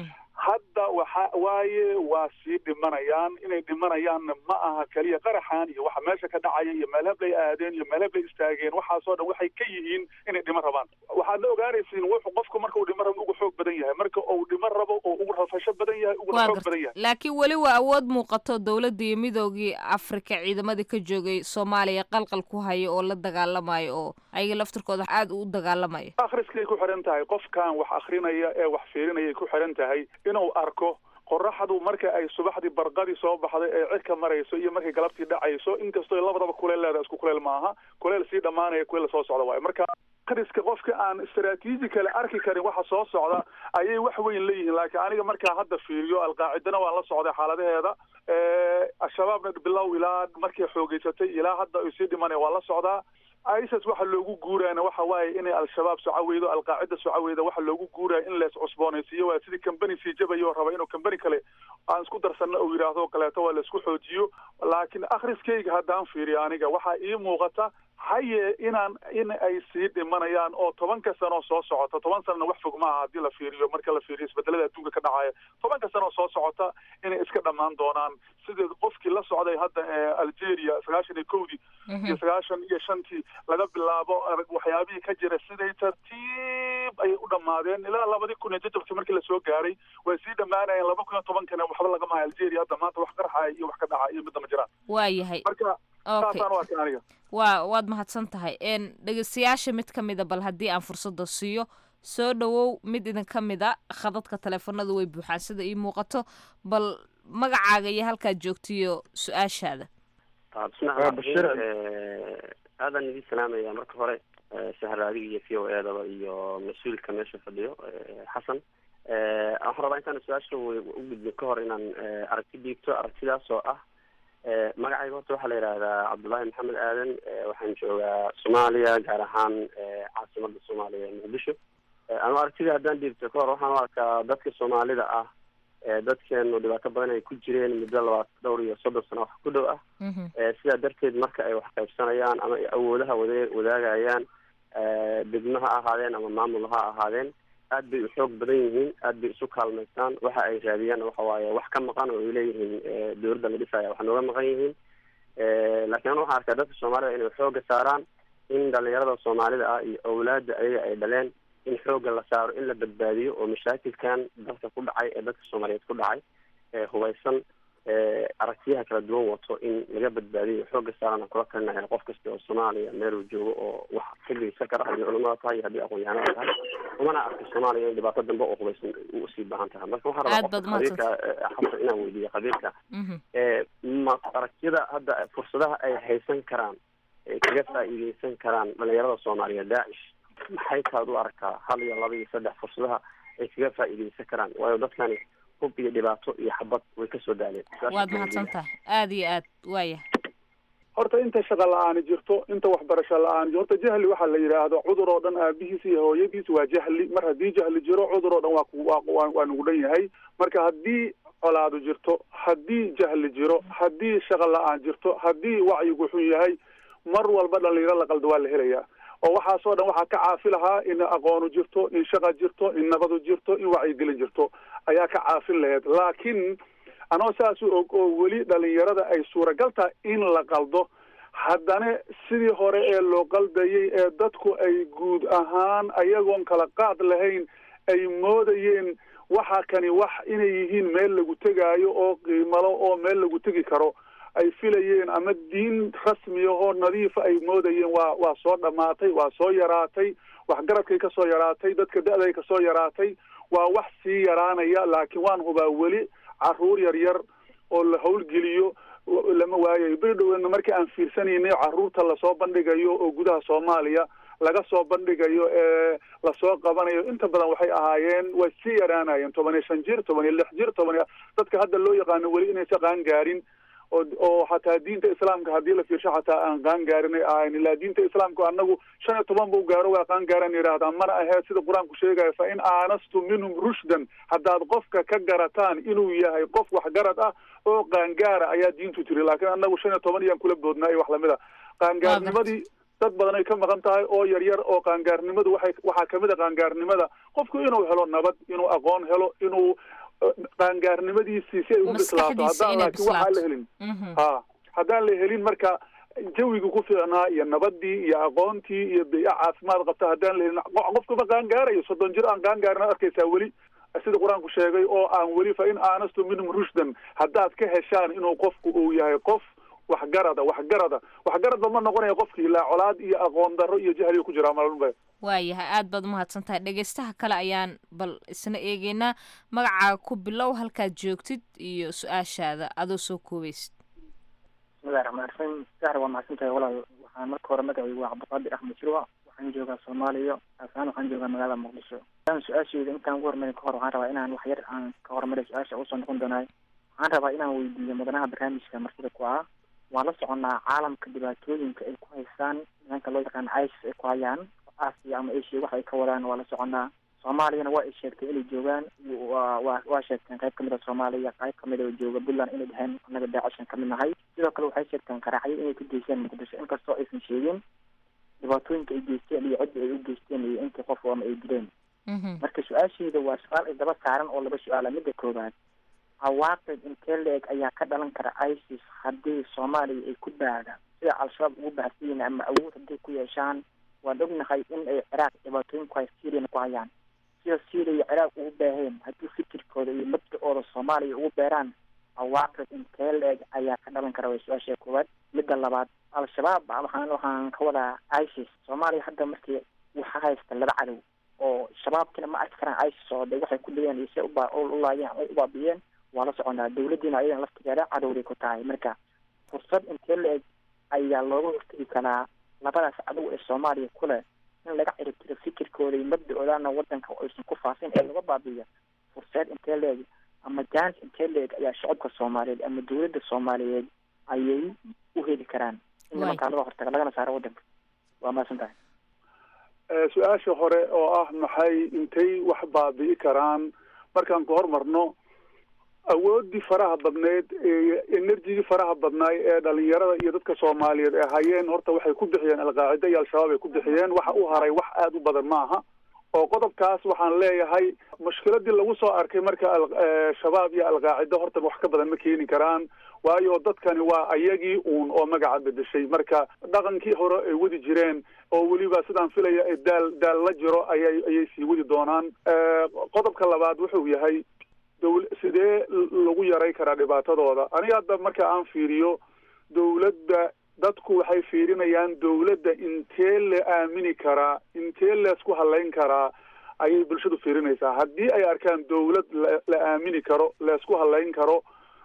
hadda waxa waaye waa sii dhimanayaan inay dhimanayaanna ma aha keliya qaraxan iyo waxa meesha ka dhacaya iyo meelhablay aadeen iyo meelhablay istaageen waxaasoo dhan waxay ka yihiin inay dhiman rabaan waxaad la ogaanaysiin wuxuu qofku marka uu dhiman rabo ugu xoog badan yahay marka uu dhiman rabo oo ugu rafasho badan yahay uguna xoog badan yahay laakiin weli waa awood muuqato dowladda iyo midoogii afrika ciidamadii ka joogay soomaaliya qalqal ku haya oo la dagaalamayo oo ayaga laftirkooda aada u dagaalamaya akhriskay ku xiran tahay qofkan wax akrinaya ee wax fiirinayay ku xiran tahay inuu arko qoraxdu marka ay subaxdii barqadii soo baxday ee cirka marayso iyo markay galabtii dhacayso inkastoo labadaba kuleel leedahay isku kuleel maaha kuleel sii dhammaanaya kuleel soo socda waayo marka akhriska qofka aan istaraatiiji kale arki karin waxa soo socda ayay wax weyn leeyihiin laakiin aniga markaa hadda fiiriyo alqaacidana waan la socday xaaladaheeda al-shabaabna bilow ilaa markay xoogeysatay ilaa hadda ay sii dhimanaya waan la socdaa isis waxa loogu guuraana waxa waaye inay al-shabaab socaweydo alqaacida socaweyda waxa loogu guuraya in lees cusboonaysiiyo waa sidii combany sii jabayo raba inuu combany kale aan isku darsanno uu yidhaahdo kaleeto waa laisku xoojiyo laakiin akhriskayga haddaan fiiriyo aniga waxaa ii muuqata haye inaan in ay sii dhimanayaan oo tobanka sano soo socota toban sanana wax fog maaha haddii la fiiriyo marka la fiiriyo isbedelada adduunka ka dhacaya tobanka sano soo socota inay iska dhammaan doonaan sida qofkii la socday hadda ee algeria sagaashan iyo kowdii iyo sagaashan iyo shantii laga bilaabo waxyaabihii ka jira siday tartiib ayay u dhammaadeen ilaa labadii kun iyo jajabkii markii lasoo gaaray way sii dhammaanayeen laba kun iyo tobankana waxba lagama hayo algeria hadda maanta wax qarxaya iyo wax ka dhaca iyo midna ma jiraan waayahay marka saasaan u arkay aniga waa waad mahadsan tahay n dhegeystayaasha mid ka mida bal haddii aan fursadda siiyo soo dhowow mid idin ka mid a khadadka taleefanadu way buuxaan sida ii muuqato bal magacaaga iyo halkaad joogtiyo su-aashaada aadan idin salaamaya marka hore sahar adiga iyo v o edaba iyo mas-uulka meesha fadhiyo xasan waxaan rabaa intaan su-aasha u gudbin ka hor inaan aragti dhiigto aragtidaas oo ah magacayga horta waxaa la yidhaahdaa cabdullaahi maxamed aadan waxaan joogaa soomaaliya gaar ahaan caasimada soomaaliya ee muqdisho ama aragtida haddaan dhiibto ka hor waxaan u arkaa dadka soomaalida ah dadkeenu dhibaato badan ay ku jireen muddo labaat dhowr iyo soddon sano wax ku dhow ah sidaa darteed marka ay wax qaybsanayaan ama ay awoodaha wada wadaagayaan degmo ha ahaadeen ama maamul ha ahaadeen aad bay u xoog badan yihiin aad bay isu kaalmaystaan waxa ay raadiyaan waxa waaye wax ka maqan oo ay leeyihiin dowladda la dhisaya wax nooga maqan yihiin laakiin anu waxaan arkaa dadka soomaalida inay xooga saaraan in dhalinyarada soomaalida ah iyo awlaada ayaga ay dhaleen in xooga la saaro in la badbaadiyo oo mashaakilkan dalka ku dhacay ee dadka soomaaliyeed ku dhacay hubaysan aragtiyaha kala duwan wato in laga badbaadiyo xooga saarana kula talinaya qof kasta oo soomaaliya meeluu joogo oo wax ka geysan kara haddii culamada tahay iyo haddii aqoon-yahanada tahay umana arka soomaaliya in dhibaato dambe oo hubaysan usii baahan tahay marka waxaan rabaa qofka qabiilka xabsa inaan weydiiyo qabiilka ma aragtiyada hadda fursadaha ay haysan karaan ay kaga faa'iideysan karaan dhalinyarada soomaaliya daacish maxay taad u aragtaa hal iyo laba iyo saddex fursadaha ay kaga faa'iideysan karaan waayo dadkani hub iyo dhibaato iyo xabad way kasoo daaleen waad mahadsan tahay aada iyo aad waaya horta inta shaqa la-aani jirto inta waxbarasho la-aan horta jahli waxaa la yidhaahdo cudur oo dhan aabihiis iyo hooyadiis waa jahli mar haddii jahli jiro cudur oo dhan waa waa waa nugu dhan yahay marka haddii colaadu jirto haddii jahli jiro haddii shaqa la-aan jirto haddii wacyigu xun yahay mar walba dhalinyaro la qaldo waa la helayaa oo waxaasoo dhan waxaa ka caafi lahaa in aqoonu jirto in shaqa jirto in nabadu jirto in wacyigelin jirto ayaa ka caafin laheyd laakiin anoo saas u og oo weli dhalinyarada ay suuragal tahay in la qaldo haddana sidii hore ee loo qaldayay ee dadku ay guud ahaan ayagoon kala qaad lahayn ay moodayeen waxa kani wax inay yihiin meel lagu tegaayo oo qiimalo oo meel lagu tegi karo ay filayeen ama diin rasmiya oo nadiifa ay moodayeen waa waa soo dhammaatay waa soo yaraatay waxgaradkay ka soo yaraatay dadka da-day ka soo yaraatay waa wax sii yaraanaya laakiin waan hubaa weli caruur yar yar oo la howlgeliyo lama waayayo beri dhowena markii aan fiirsanaynay caruurta lasoo bandhigayo oo gudaha soomaaliya laga soo bandhigayo ee lasoo qabanayo inta badan waxay ahaayeen way sii yaraanayeen toban iyo shan jir toban iyo lix jir toban iyo dadka hadda loo yaqaano weli inaysa qaan gaarin oo oo xataa diinta islaamka haddii la fiirsho xataa aan qaan gaarinay ahayn ilaa diinta islaamka anagu shan iyo toban buu gaaro waa qaan gaaran yidhahdaan mana aheed sida qur-aanku sheegaya fa in aanastu minhum rushdan haddaad qofka ka garataan inuu yahay qof waxgarad ah oo qaangaara ayaa diintu tiri laakiin anagu shan iyo toban iyaan kula boodnaa iyo wax lamid a qaangaarnimadii dad badan ay ka maqan tahay oo yar yar oo qaangaarnimadu waxay waxaa kamid a qaangaarnimada qofku inuu helo nabad inuu aqoon helo inuu qaangaarnimadiisii si ay u bislaato haddaan laakiin waxaan la helin ha haddaan la helin marka jawigii ku fiicnaa iyo nabadii iyo aqoontii iyo bia caafimaad qabta haddaan la helin qofkuma qaangaarayo soddon jir aan qaangaarin ad arkaysaa weli sida qur-aanku sheegay oo aan weli fa in aanastu minhum rushdan haddaad ka heshaan inuu qofku uu yahay qof waxgarada waxgarada waxgaradba ma noqonaya qofkii ilaa colaad iyo aqoon darro iyo jahliga ku jiraa malba waayahay aada baad umahadsan tahay dhegeystaha kale ayaan bal isna eegeynaa magacaaga ku bilow halkaad joogtid iyo su-aashaada adoo soo koobaysid bismillahi raxmaan raxiim sahar waa mahadsan tahay walaal waxaan marka hore magacaygu waa cabdiqaadir axmed jirwa waxaan joogaa soomaaliya aasaan waxaan joogaa magaalada muqdisho aan su-aasheyda intaan ugu hormarin kahor waxaan rabaa inaan wax yar aan ka hormaray su-aasha usoo noqon doonaay waxaan rabaa inaan weydiiyo mudanaha barnaamijka martida ku ah waan la soconaa caalamka dhibaatooyinka ay ku haystaan nimanka loo yaqaano isis ay ku hayaan asia ama asia wax ay ka wadaan waa la soconaa soomaaliyana waa ay sheegtay inay joogaan wa wa waa sheegteen qayb kamid a soomaaliya qayb kamid oo jooga puntland inay dhaheen annaga daacishan kamid nahay sidoo kale waxay sheegteen qaraacyo inay ku geysteen muqdisho inkastoo aysan sheegin dhibaatooyinka ay geysteen iyo cidda ay u geysteen iyo intii qof ama ay dileen marka su-aasheyda waa su-aal ay daba saaran oo laba su-aala midda koobaad cawaaqib intee la-eg ayaa ka dhalan kara isis haddii soomaaliya ay ku baadhaan sida al-shabaab ugu baahsan yihiin ama awood hadday ku yeeshaan waan ognahay in ay ciraaq dhibaatooyin ku hay syriana ku hayaan sida syria iyo ciraaq ugu baaheen haddii fikirkooda iyo mabda-ooda soomaaliya ugu beeraan cawaaqib intee la-eg ayaa ka dhalan kara way su-aasha koowaad midda labaad al-shabaab waxaan waxaan ka wadaa isis soomaaliya hadda markii waxa haysta laba cadow oo shabaabkina ma arki karaan isis oo de waxay ku dhayeen iyo si uba ulaayeen ay ubaabiyeen waa la soconaa dawladdiina ayadan laftigeeda cadowday ku tahay marka fursad intee la-eg ayaa looga hortegi karaa labadaas cadow ee soomaaliya ku leh in laga ciribtiro fikirkooda iyo mabda-oodana wadanka aysan ku faafin ee laga baabiiyo fursad intee la-eg ama jaanis intee la-eg ayaa shacabka soomaaliyeed ama dawladda soomaaliyeed ayay u heli karaan in nimankaa laga hortaga lagana saaro wadanka waa mahadsan tahay su-aasha hore oo ah maxay intay wax baabi'i karaan markaan ku hormarno awoodii faraha badneyd enerjigii faraha badnaay ee dhalinyarada iyo dadka soomaaliyeed ee hayeen horta waxay ku bixiyeen alqaacida iyo al-shabaab ay ku bixiyeen waxa u haray wax aada u badan maaha oo qodobkaas waxaan leeyahay mushkiladii lagu soo arkay marka shabaab iyo alqaacida horta wax ka badan ma keeni karaan waayo dadkani waa ayagii uun oo magaca bedeshay marka dhaqankii hore ay wadi jireen oo weliba sidaan filaya ay daal daal la jiro ayay ayay sii wadi doonaan qodobka labaad wuxuu yahay dowl sidee lagu yaray karaa dhibaatadooda aniga hadda marka aan fiiriyo dawladda dadku waxay fiirinayaan dawladda intee la aamini karaa intee leesku halayn karaa ayay bulshadu fiirinaysaa haddii ay arkaan dawlad la aamini karo leesku halayn karo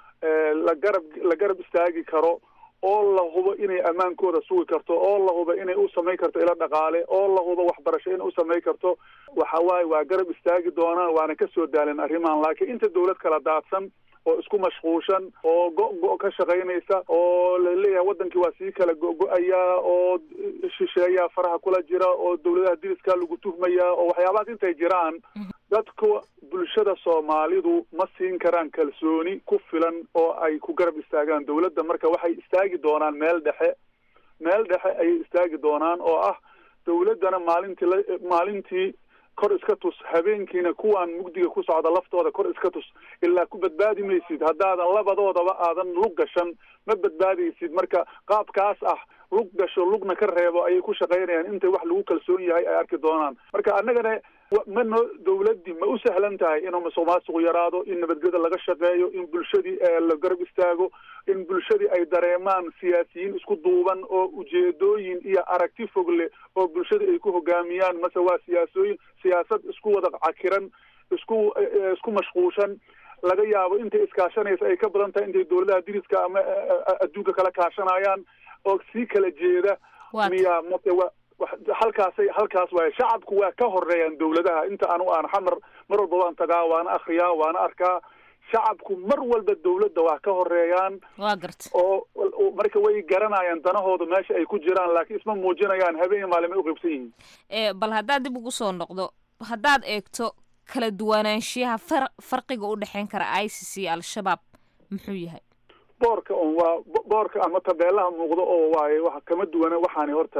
la garab la garab istaagi karo oo la hubo inay ammaankooda sugi karto oo la hubo inay u samayn karto ilo dhaqaale oo la hubo waxbarasho inay u samayn karto waxa waaye waa garab istaagi doonaan waana ka soo daalin arrimahan laakiin inta dawlad kala daadsan oo isku mashquulshan oo go-go ka shaqaynaysa oo laleeyahay wadankii waa sii kala go-go-ayaa oo shisheeyaa faraha kula jira oo dawladaha diriskaa lagu tuhmayaa oo waxyaabahaas intay jiraan dadka bulshada soomaalidu ma siin karaan kalsooni ku filan oo ay ku garab istaagaan dawladda marka waxay istaagi doonaan meel dhexe meel dhexe ayay istaagi doonaan oo ah dawladdana maalintii la maalintii kor iska tus habeenkiina kuwaan mugdiga ku socda laftooda kor iska tus ilaa ku badbaadi maysid haddaadan labadoodaba aadan lug gashan ma badbaadaysid marka qaabkaas ah lug gasho lugna ka reebo ayay ku shaqaynayaan intay wax lagu kalsoon yahay ay arki doonaan marka annagana ma noo dawladdii ma u sahlan tahay inuu musuq maasuqu yaraado in nabadgeda laga shaqeeyo in bulshadii la garab istaago in bulshadii ay dareemaan siyaasiyiin isku duuban oo ujeedooyin iyo aragti fog leh oo bulshadii ay ku hogaamiyaan mase waa siyaasooyin siyaasad isku wada cakiran isku isku mashquushan laga yaabo intay iskaashanaysa ay ka badan tahay intay dawladaha diriska ama adduunka kala kaashanayaan oo sii kala jeeda miya mase wa halkaasay halkaas waaye shacabku waa ka horeeyaan dawladaha inta anu aan xamar mar walba waan tagaa waana akriyaa waana arkaa shacabku mar walba dawladda waa ka horeeyaan waa garta oo marka way garanayaan danahooda meesha ay ku jiraan laakiin isma muujinayaan habeen maalin ay uqaybsan yihiin bal haddaad dib ugu soo noqdo haddaad eegto kala duwanaanshiyaha far farqiga u dhexeyn kara i c c al-shabaab muxuu yahay boorka un waa boorka ama tabeelaha muuqdo oo waaye wa kama duwana waxaani horta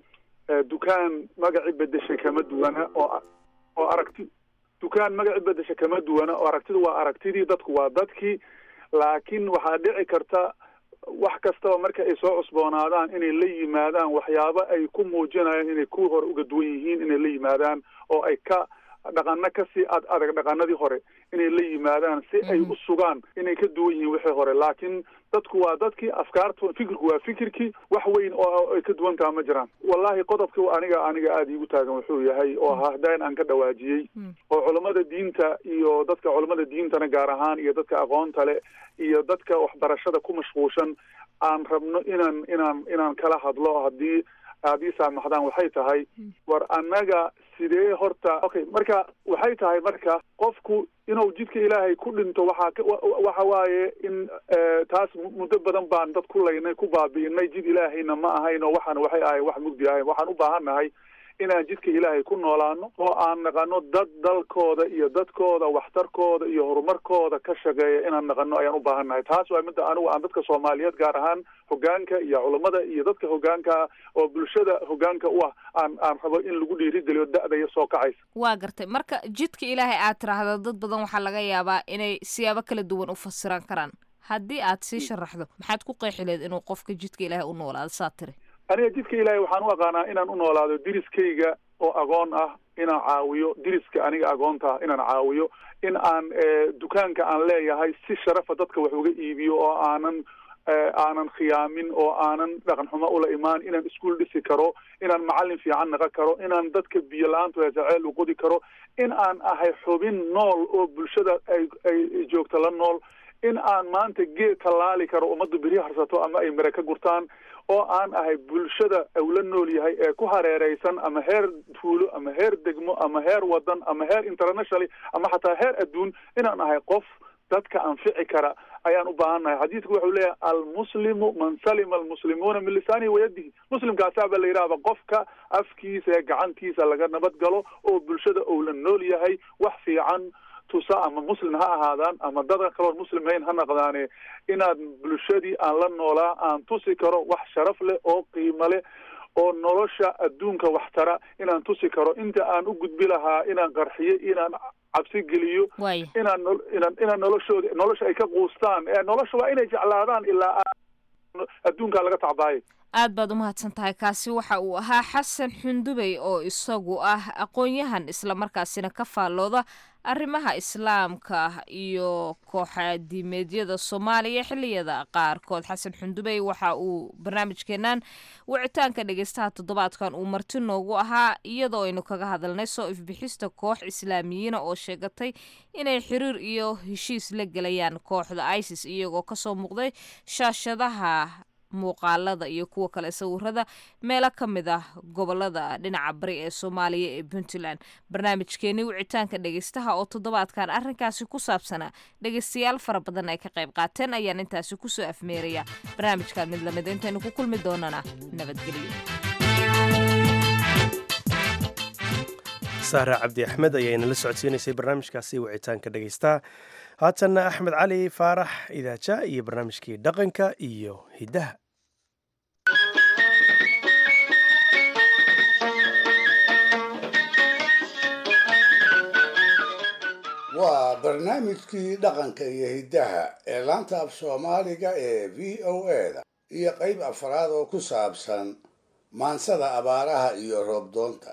dukaan magaci bedeshay kama duwana oo oo aragti dukaan magaci bedesha kama duwana oo aragtidu waa aragtidii dadku waa dadkii laakiin waxaa dhici karta wax kastaba marka ay soo cusboonaadaan inay la yimaadaan waxyaabo ay ku muujinayaan inay kuwii hore uga duwan yihiin inay la yimaadaan oo ay ka dhaqano kasii ad adag dhaqanadii hore inay la yimaadaan si ay u sugaan inay ka duwan yihiin wixii hore laakiin dadku waa dadkii afkaartu fikirku waa fikirkii wax weyn oo ay ka duwan taha ma jiraan wallahi qodobkii aniga aniga aada iigu taagan wuxuu yahay oo hahdaan aan ka dhawaajiyey oo culammada diinta iyo dadka culammada diintana gaar ahaan iyo dadka aqoonta leh iyo dadka waxbarashada ku mashquulshan aan rabno inaan inaan inaan kala hadlo haddii aad ii saamaxdaan waxay tahay war annaga sidee horta okay marka waxay tahay marka qofku inuu jidka ilaahay ku dhinto waxaa waxa waaye in taas muddo badan baan dad ku laynay ku baabi'inay jid ilaahayna ma ahayn oo waxaan waxay ahayn wax mugdi ahayn waxaan u baahannahay inaan jidka ilaahay ku noolaano oo aan naqano dad dalkooda iyo dadkooda waxtarkooda iyo horumarkooda ka shaqeeya inaan naqano ayaan u baahannahay taas waa midda anigu aan dadka soomaaliyeed gaar ahaan hogaanka iyo culammada iyo dadka hogaanka oo bulshada hogaanka u ah aan aan rabo in lagu dhiirigeliyo da-daya soo kacaysa waa gartay marka jidka ilaahay aad tiraahdo dad badan waxaa laga yaabaa inay siyaabo kala duwan u fasiran karaan haddii aad sii sharaxdo maxaad ku qeexi leed inuu qofka jidka ilaahay u noolaado saa tiri aniga jidka ilaahay waxaan u aqaanaa inaan u noolaado diriskayga oo agoon ah inaan caawiyo diriska aniga agoonta ah inaan caawiyo in aan dukaanka aan leeyahay si sharafa dadka wax uga iibiyo oo aanan aanan khiyaamin oo aanan dhaqan xumo ula imaan inaan iskuol dhisi karo inaan macallin fiican naqa karo inaan dadka biyo la-aantu hesaceel u qodi karo in aan ahay xubin nool oo bulshada ay ay joogto la nool in aan maanta geed tallaali karo ummaddu beri harsato ama ay mire ka gurtaan oo aan ahay bulshada ula nool yahay ee ku hareereysan ama heer tuulo ama heer degmo ama heer wadan ama heer internationally ama xataa heer adduun inaan ahay qof dadka anfici kara ayaan u baahannahay xadiidku wuxuu leeyahay almuslimu man salima almuslimuuna min lisaanihi wayadihi muslimkaasaaba la yidhahba qofka afkiisa ee gacantiisa laga nabad galo oo bulshada ou la nool yahay wax fiican tusa ama muslim ha ahaadaan ama dadan kaloon muslim hayn ha naqdaane inaad bulshadii aan la noolaa aan tusi karo wax sharaf leh oo qiimo leh oo nolosha adduunka waxtara inaan tusi karo inta aan u gudbi lahaa inaan qarxiyo inaan cabsi geliyo waaya inaan nol- inaan inaan noloshooda nolosha ay ka quustaan ee nolosha waa inay jeclaadaan ilaa aan adduunkaa laga tacbaayo aad baad u mahadsan tahay kaasi waxa uu ahaa xasan xundubey oo isagu ah aqoon-yahan islamarkaasina ka faallooda arrimaha islaamka iyo kooxa diimeedyada soomaaliya xilliyada qaarkood xasan xundubey waxa uu barnaamijkeenan wicitaanka dhegeystaha toddobaadkan uu marti noogu ahaa iyadoo aynu kaga hadalnay soo ifbixista koox islaamiyiina oo sheegatay inay xiriir iyo heshiis la gelayaan kooxda isis iyagoo kasoo muuqday shaashadaha muuqaalada iyo kuwa kale sawirada meelo ka mid ah gobolada dhinaca bari ee soomaaliya ee puntland barnaamijkeenii wicitaanka dhegeystaha oo toddobaadkan arrinkaasi ku saabsanaa dhegeystayaal fara badan ay ka qayb qaateen ayaan intaasi kusoo afmeeraya barnaamijkan mid lamid intaynu ku kulmi doonana nabadgelyo sahra cabdi axmed ayaana la socodsiinaysay barnaamijkaasi wicitaanka dhegeystaha haatanna axmed cali faarax idaaja iyo barnaamijkii dhaqanka iyo hiddaha waa barnaamijkii dhaqanka iyo hiddaha ee laanta af soomaaliga ee v o a-da iyo qayb afraad oo ku saabsan maansada abaaraha iyo roobdoonta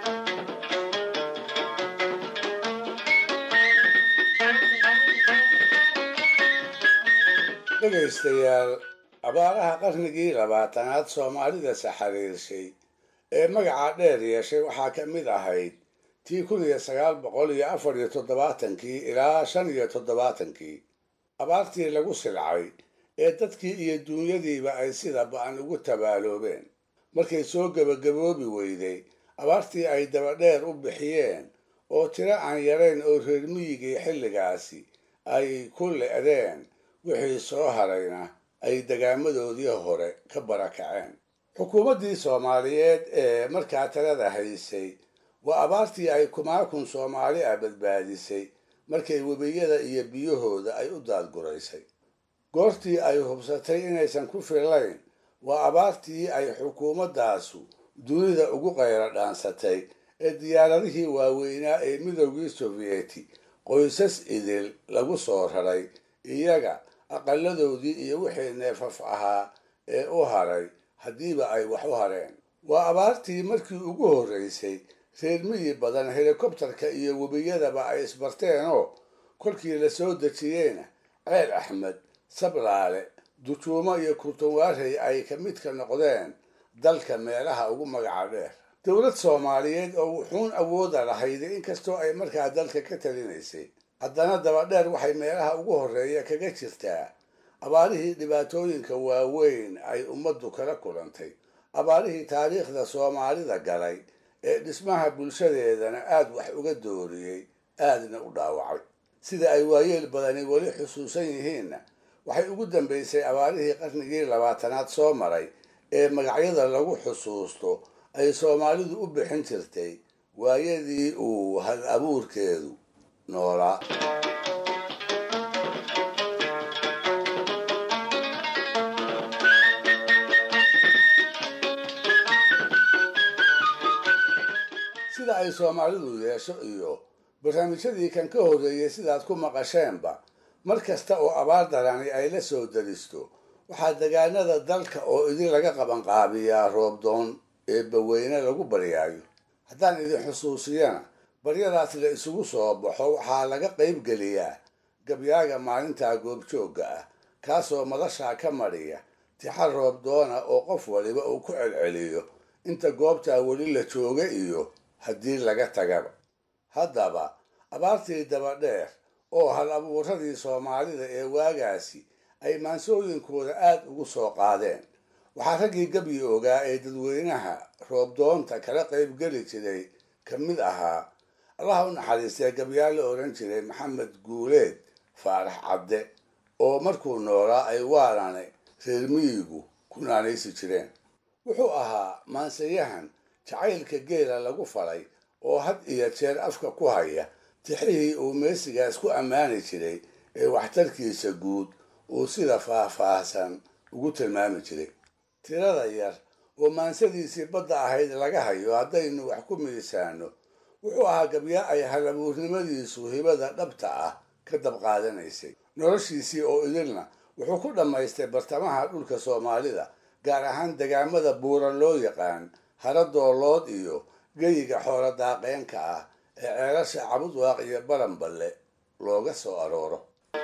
dhegaystayaal abaaraha qarnigii labaatanaad soomaalida saxariirshay ee magaca dheer yeeshay waxaa ka mid ahayd tii kun iyo sagaal boqol iyo afar iyo toddobaatankii ilaa shan iyo toddobaatankii abaartii lagu silcay ee dadkii iyo duunyadiiba ay sida ba-an ugu tabaaloobeen markay soo gebagaboobi weyday abaartii ay dabadheer u bixiyeen oo tiro aan yarayn oo reer miyigii xilligaasi ay ku le'deen wixii soo harayna ay degaamadoodii hore ka barakaceen xukuumaddii soomaaliyeed ee markaa talada haysay waa abaartii ay kumaakun soomaali ah badbaadisay markay webiyada iyo biyahooda ay u daadguraysay goortii ay hubsatay inaysan ku fillayn waa abaartii ay xukuumaddaasu dunida ugu qayra dhaansatay ee diyaaradihii waaweynaa ee midoogii sofiyeeti qoysas idil lagu soo raray iyaga aqaladoodii iyo wixii neefaf ahaa ee u haray haddiiba ay wax u hareen waa abaartii markii ugu horraysay reer miyi badan helikobtarka iyo webiyadaba ay isbarteenoo kolkii la soo dejiyeyna ceel axmed sablaale dujuumo iyo kurtunwaarey ay ka midka noqdeen dalka meelaha ugu magaca dheer dowlad soomaaliyeed oo wuxuun awooda lahayday inkastoo ay markaa dalka ka talinaysay haddana dabadheer waxay meelaha ugu horreeya kaga jirtaa abaarihii dhibaatooyinka waaweyn ay ummaddu kala kulantay abaarihii taariikhda soomaalida galay ee dhismaha bulshadeedana aad wax uga dooriyey aadna u dhaawacay sida ay waayeel badani weli xusuusan yihiinna waxay ugu dambaysay abaarihii qarnigii labaatanaad soo maray ee magacyada lagu xusuusto ay soomaalidu u bixin jirtay waayadii uu hal abuurkeedu noolaa sida ay soomaalidu yeesho iyo barnaamijyadii kan ka horreeyey sidaad ku maqasheenba mar kasta oo abaar darani ay la soo daristo waxaa degaanada dalka oo idin laga qabanqaabiyaa roobdoon ee baweyne lagu baryaayo haddaan idin xusuusiyana baryadaas la isugu soo baxo waxaa laga qayb geliyaa gabyaaga maalintaa goobjoogga ah kaasoo madashaa ka madhiya tixar roobdoona oo qof waliba uu ku celceliyo inta goobtaa weli la jooga iyo haddii laga tagaba haddaba abaartii dabadheer oo hal abuuradii soomaalida ee waagaasi ay maansooyinkooda aad ugu soo qaadeen waxaa raggii gabyi ogaa ee dadweynaha roobdoonta kala qaybgeli jiray ka mid ahaa allaha u naxariistee gabyaa la odhan jiray maxamed guuleed faarax cadde oo markuu noolaa ay waarane reer miyigu ku naanaysi jireen wuxuu ahaa maansayahan jacaylka geela lagu falay oo had iyo jeer afka ku haya tixihii uu meesigaas ku ammaani jiray ee waxtarkiisa guud uu sida faah-faahsan ugu tilmaami jiray tirada yar oo maansadiisii badda ahayd laga hayo haddaynu wax ku miisaano wuxuu ahaa gabyaa ay halabuurnimadiisu hibada dhabta ah ka dab qaadanaysay noloshiisii oo idilna wuxuu ku dhammaystay bartamaha dhulka soomaalida gaar ahaan degaamada buuran loo yaqaan haradoolood iyo geyiga xoolo daaqeenka ah ee ceelasha cabudwaaq iyo baranballe looga soo arooro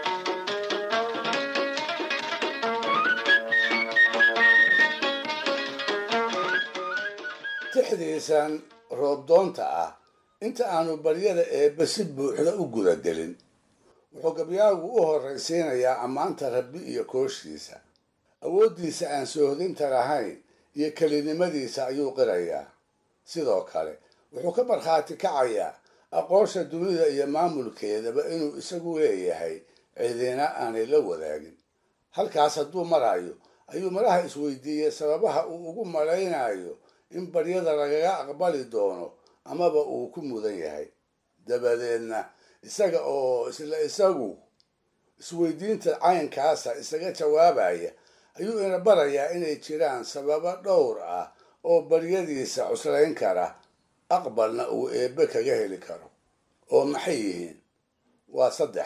tixdiisan roobdoonta ah inta aanu baryada eebbe si buuxda u gudagelin wuxuu gabyaagu u horraysiinayaa ammaanta rabbi iyo kooshiisa awooddiisa aan soohdinta lahayn iyo kelinimadiisa ayuu qirayaa sidoo kale wuxuu ka markhaati kacayaa aqoonsha dunida iyo maamulkeedaba inuu isagu leeyahay cidina aanay la wadaagin halkaas hadduu marayo ayuu malaha isweydiiyey sababaha uu ugu malaynayo in baryada lagaga aqbali doono amaba uu ku mudan yahay dabadeedna isaga oo isla isagu isweydiinta caynkaasa isaga jawaabaya ayuu ina barayaa inay jiraan sababo dhowr ah oo baryadiisa cuslayn kara aqbalna uu eebbe kaga heli karo oo maxay yihiin waa saddex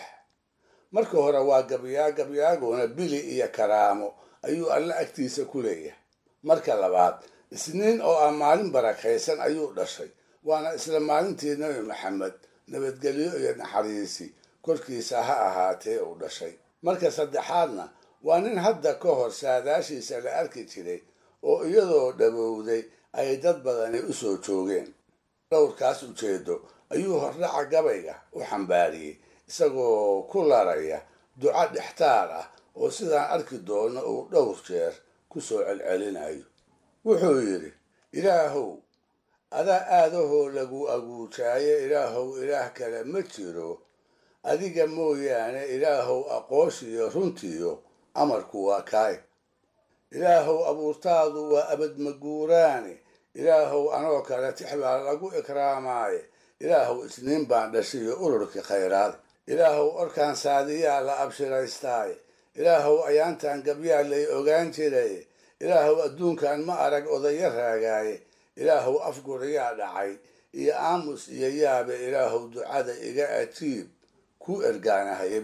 marka hore waa gabyaa gabyaaguna bili iyo karaamo ayuu alle agtiisa ku leeyahay marka labaad isniin oo ah maalin barakaysan ayuu dhashay waana isla maalintii nebi maxamed nabadgelyo iyo naxariisi korkiisa ha ahaatee uu dhashay marka saddexaadna waa nin hadda ka hor saadaashiisa la arki jiray oo iyadoo dhabowday ay dad badani u soo joogeen dhowrkaas ujeedo ayuu hordhaca gabayga u xambaariyey isagoo ku laraya duco dhextaar ah oo sidaan arki doono uu dhowr jeer ku soo celcelinayo wuxuu yidhi ilaahow adaa aadahoo lagu aguujaayo ilaahow ilaah kale ma jiro adiga mooyaane ilaahow aqooshiyo runtiyo amarku waa kaay ilaahow abuurtaadu waa abadmaguuraane ilaahow anoo kale tix baa lagu ikraamaaye ilaahow isniin baan dhashiyo ururkii khayraad ilaahow orkaan saadiyaa la abshiraystaaye ilaahow ayaantan gabyaa lay ogaan jiraye ilaahow adduunkan ma arag odayo raagaaye ilaahow afguriyaa dhacay iyo aamus iyo yaabe ilaahow ducada iga ajiib ku ergaanahayb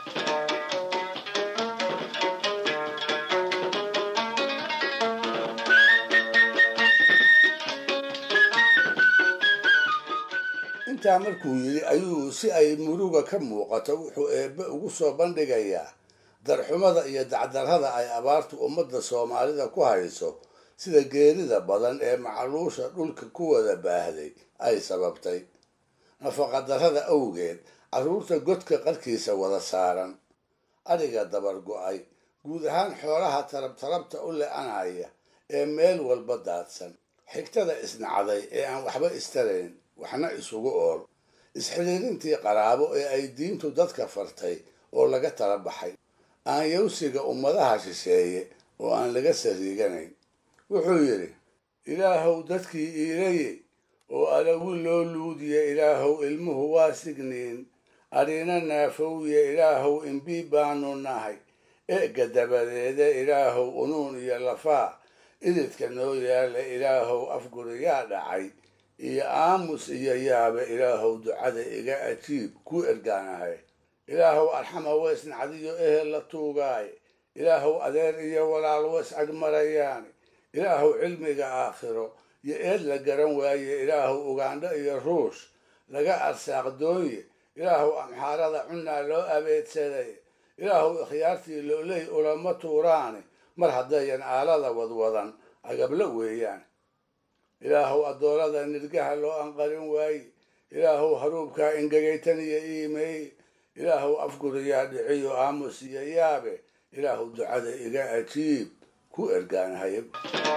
intaa markuu yidhi ayuu si ay muruga ka muuqato wuxuu eebbe ugu soo bandhigayaa darxumada iyo dacdarrada ay abaartu ummadda soomaalida ku hayso sida geerida badan ee macluusha dhulka ku wada baahday ay sababtay nafaqadarrada awgeed carruurta godka qarkiisa wada saaran adhiga dabar go-ay guud ahaan xoolaha tarabtarabta u le-anaya ee meel walba daadsan xigtada isnacday ee aan waxba istarayn waxna isugu ool isxidhiirintii qaraabo ee ay diintu dadka fartay oo laga tala baxay aan yawsiga ummadaha shisheeye oo aan laga sariiganayn wuxuu yidhi ilaahow dadkii iilaye oo alawi loo luudiya ilaahow ilmuhu waa signiin adhina naafowye ilaahow imbii baanu nahay eega dabadeede ilaahow unuun iyo lafaa ididka noo yaala ilaahow afguriyaa dhacay iyo aamus iyo yaabe ilaahow ducada iga ajiib ku ergaanahay ilaahow arxama weys nacdiyo ehel la tuugaaye ilaahow adeer iyo walaal weys agmarayaan ilaahow cilmiga aakhiro iyo eed la garan waaye ilaahow ugandho iyo ruush laga arsaaqdoonye ilaahow amxaarada cunnaa loo abeedsaday ilaahow ikhyaartii looley ulama tuuraane mar haddayan aalada wadwadan agabla weeyaan ilaahow addoolada nirgaha loo anqarin waaye ilaahow haruubkaa ingegaytan iyo iimeey ilaahow afguriyaa dhiciyo aamus iyo yaabe ilaahow ducada iga ajiib ku ergaanahayb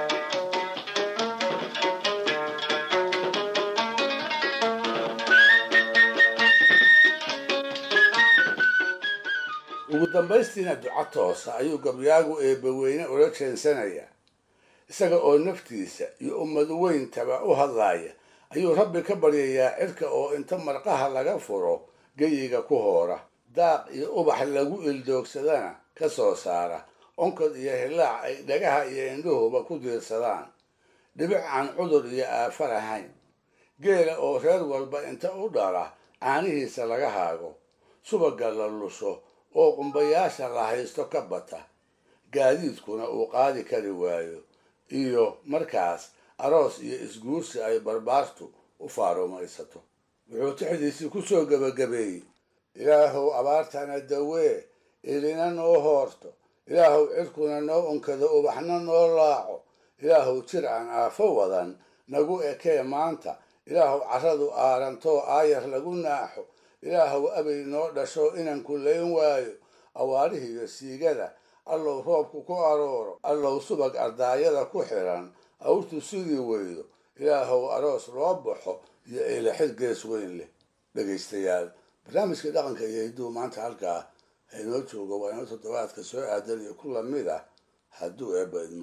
ugu dambaystiina duco toosa ayuu gabyaagu eebbaweyne ula jeensanayaa isaga oo naftiisa iyo ummad weyntaba u hadlaaya ayuu rabbi ka baryayaa cirka oo inta marqaha laga furo geyiga ku hoora daaq iyo ubax lagu ildoogsadana ka soo saara onkod iyo hilaac ay dhagaha iyo indhuhuba ku diirsadaan dhibic aan cudur iyo aafo lahayn geela oo reer walba inta u dhala caanihiisa laga haago subagga la lusho oo qumbayaasha la haysto ka bata gaadiidkuna uu qaadi kari waayo iyo markaas aroos iyo isguursi ay barbaartu u faarumaysato wuxuu tixdiisii ku soo gebagabeeyey ilaahow abaartana dawee ilina noo hoorto ilaahow cirkuna noo unkado ubaxna noo laaco ilaahow jir aan aafo wadan nagu ekee maanta ilaahow carradu aarantoo aayar lagu naaxo ilaahow abay noo dhasho inaan kullayn waayo awaarihiiyo siigada allow roobku ku arooro allow subag ardaayada ku xiran awrtu sidii weydo ilaahow aroos loo baxo iyo eelaxid gees weyn leh dhegaystayaal barnaamijka dhaqanka iyo hidduu maanta halkaa haynoo joogo waa inoo toddobaadka soo aadan iyo ku lamid ah hadduu eebba idmo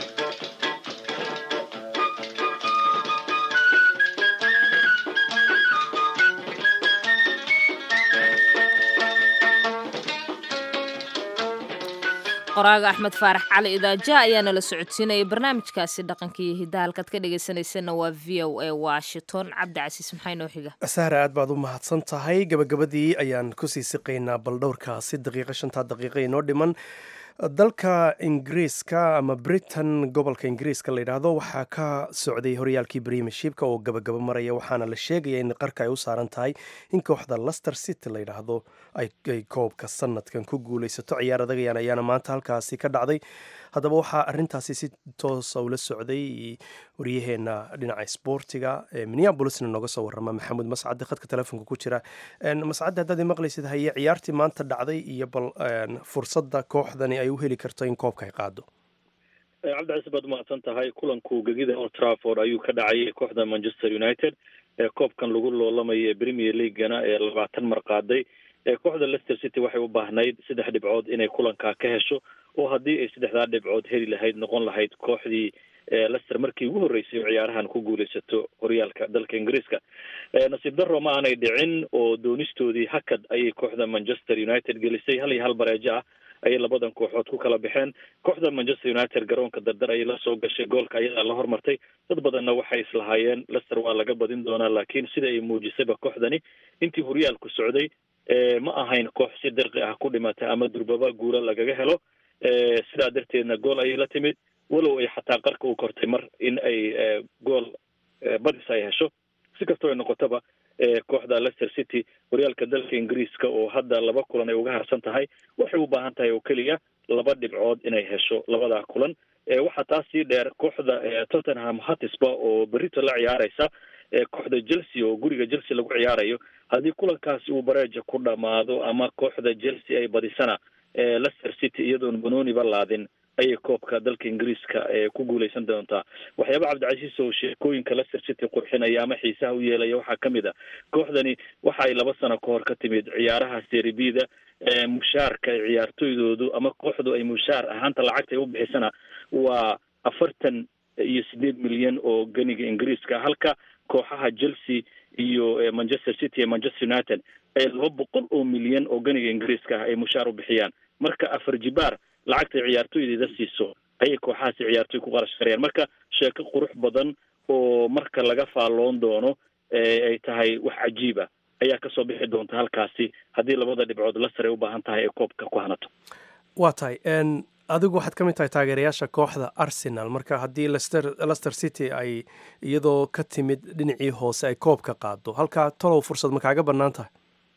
qoraaga axmed faarax cali idaaja ayaa nala socodsiinayay barnaamijkaasi dhaqanka iyo hiddaha halkaad ka dhegaysanaysanna waa v o a washington cabdi casiis maxaa inoo xiga sahra aad baad u mahadsan tahay gabagabadii ayaan kusii siqaynaa bal dhowrkaasi daqiiqa shantaa daqiiqa inoo dhiman dalka ingiriiska ama britain gobolka ingiriiska la yidhaahdo waxaa ka socday horyaalkii premiershipka oo gabagaba maraya waxaana la sheegaya in qarka ay u saaran tahay in kooxda lester city la yidhaahdo ay koobka sanadkan ku guuleysato ciyaar adagayaan ayaana maanta halkaasi ka dhacday haddaba waxaa arintaasi si toosa ula socday waryaheena dhinaca sboortiga minneabolisna nooga soo warama maxamuud mascade khadka telefoonka ku jira mascade haddaad maqlaysid haye ciyaartii maanta dhacday iyo bal fursadda kooxdani ay u heli karto in koobka ay qaado cabdicasi baad umahadsan tahay kulanku gegida old trafford ayuu ka dhacay kooxda manchester united ee koobkan lagu loolamaya ee premier leaguana ee labaatan mar qaaday kooxda leicester city waxay u baahnayd saddex dhibcood inay kulankaa ka hesho oo haddii ay saddexdaa dhibcood heli lahayd noqon lahayd kooxdii lester markii ugu horreysay oo ciyaarahan ku guuleysato horyaalka dalka ingiriiska nasiib darro ma aanay dhicin oo doonistoodii hakad ayay kooxda manchester united gelisay hal iyo hal bareejo ah ayay labadan kooxood ku kala baxeen kooxda manchester united garoonka dardar ayay la soo gashay goolka ayadaa la hormartay dad badanna waxay islahaayeen lester waa laga badin doonaa laakiin sida ay muujisayba kooxdani intii horyaalku socday ma ahayn koox si dirqi ah ku dhimata ama durbaba guula lagaga helo sidaa darteedna gool ayay la timid walow ay xataa qarka u kortay mar in ay gool badis ay hesho si kastoo ay noqotaba kooxda leicester city horyaalka dalka ingiriiska oo hadda laba kulan ay uga harsan tahay waxay u baahan tahay oo keliya laba dhibcood inay hesho labadaa kulan waxaa taas sii dheer kooxda tottenham hatisba oo berito la ciyaareysa kooxda chelsea oo guriga chelsea lagu ciyaarayo haddii kulankaasi uu bareeja ku dhamaado ama kooxda chelsea ay badisana leicester city iyadoon banooniba laadin ayay koobka dalka ingiriiska ku guuleysan doontaa waxyaaba cabdicasiis oo sheekooyinka leicester city qurxinaya ama xiisaha u yeelaya waxaa ka mid a kooxdani waxa ay laba sano ka hor ka timid ciyaaraha seribida mushaarka ciyaartoydoodu ama kooxdu ay mushaar ahaanta lacagta ay u bixisana waa afartan iyo sideed milyan oo ganiga ingiriiska halka kooxaha chelsea iyo manchester city iyo manchester united ay laba boqol oo milyan oo ganiga ingiriiska ah ay mushaar u bixiyaan marka afar jibaar lacagtay ciyaartoydeeda siiso ayay kooxahaasi ciyaartoy ku qarash karayaan marka sheeko qurux badan oo marka laga faalloon doono ay tahay wax cajiiba ayaa kasoo bixi doonta halkaasi haddii labada dhibcood lasar ay u baahan tahay ay koobka ku hanato waa tahay adigu waxaad ka mid tahay taageerayaasha kooxda arsenal marka haddii lester lester city ay iyadoo ka timid dhinacii hoose ay koobka qaado halkaa talow fursad ma kaaga bannaan tahay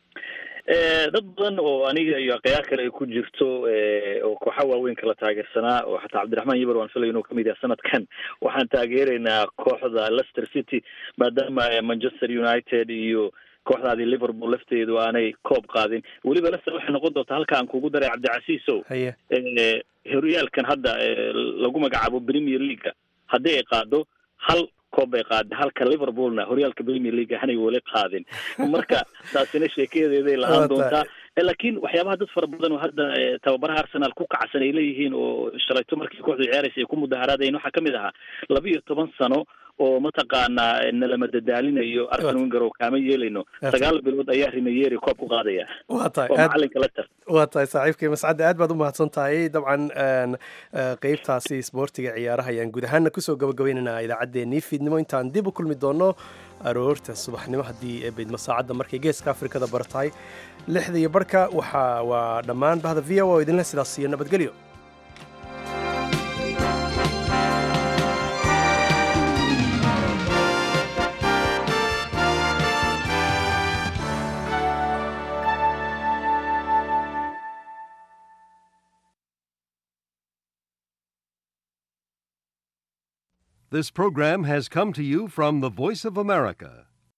dad badan oo aniga iyo akhyaar kale ay ku jirto oo kooxa waaweyn kala taageersanaa oo xataa cabdiraxmaan yibar waan filaya inuu kamid yahay sanadkan waxaan taageeraynaa kooxda leicester city maadaama manchester united iyo kooxdaadii liverpool lafteedu aanay koob qaadin weliba leicester waxay noqon doontaa halka aan kugu daray cabdicasiisow haye horyaalkan hadda lagu magacaabo premier leaguea haddii ay qaado hal koob bay qaada halka liverpoolna horyaalka premier league hanay weli qaadin marka taasina sheekayadeeday lahaan doontaa laakiin waxyaabaha dad fara badan oo hadda tababaraha arsenal ku kacsan ay leeyihiin oo shalayto markii kooxdu ciyaaraysa ay ku mudaharaadayen waxaa kamid ahaa laba iyo toban sano oo mataqaanaa nalama dadaalinayo arsen wenger oo kaama yeelayno sagaal bilood ayaa rimayeri koob ku qaadaya waa tahay oo aad macalinka la tar waa tahay saaxiibkay mascadde aad baad u mahadsan tahay dabcan een, eh, qeybtaasi isboortiga ciyaaraha ayaan guud ahaana kusoo gabagabaynaynaa idaacaddeenii fiidnimo intaan dib u kulmi doono aroorta subaxnimo haddii ee beydmo saacadda markay geeska afrikada bar tahay lixda iyo barhka waxaa waa dhammaan bahda v o oo idinleh sidaas iyo nabadgelyo This program has come to you from the Voice of America,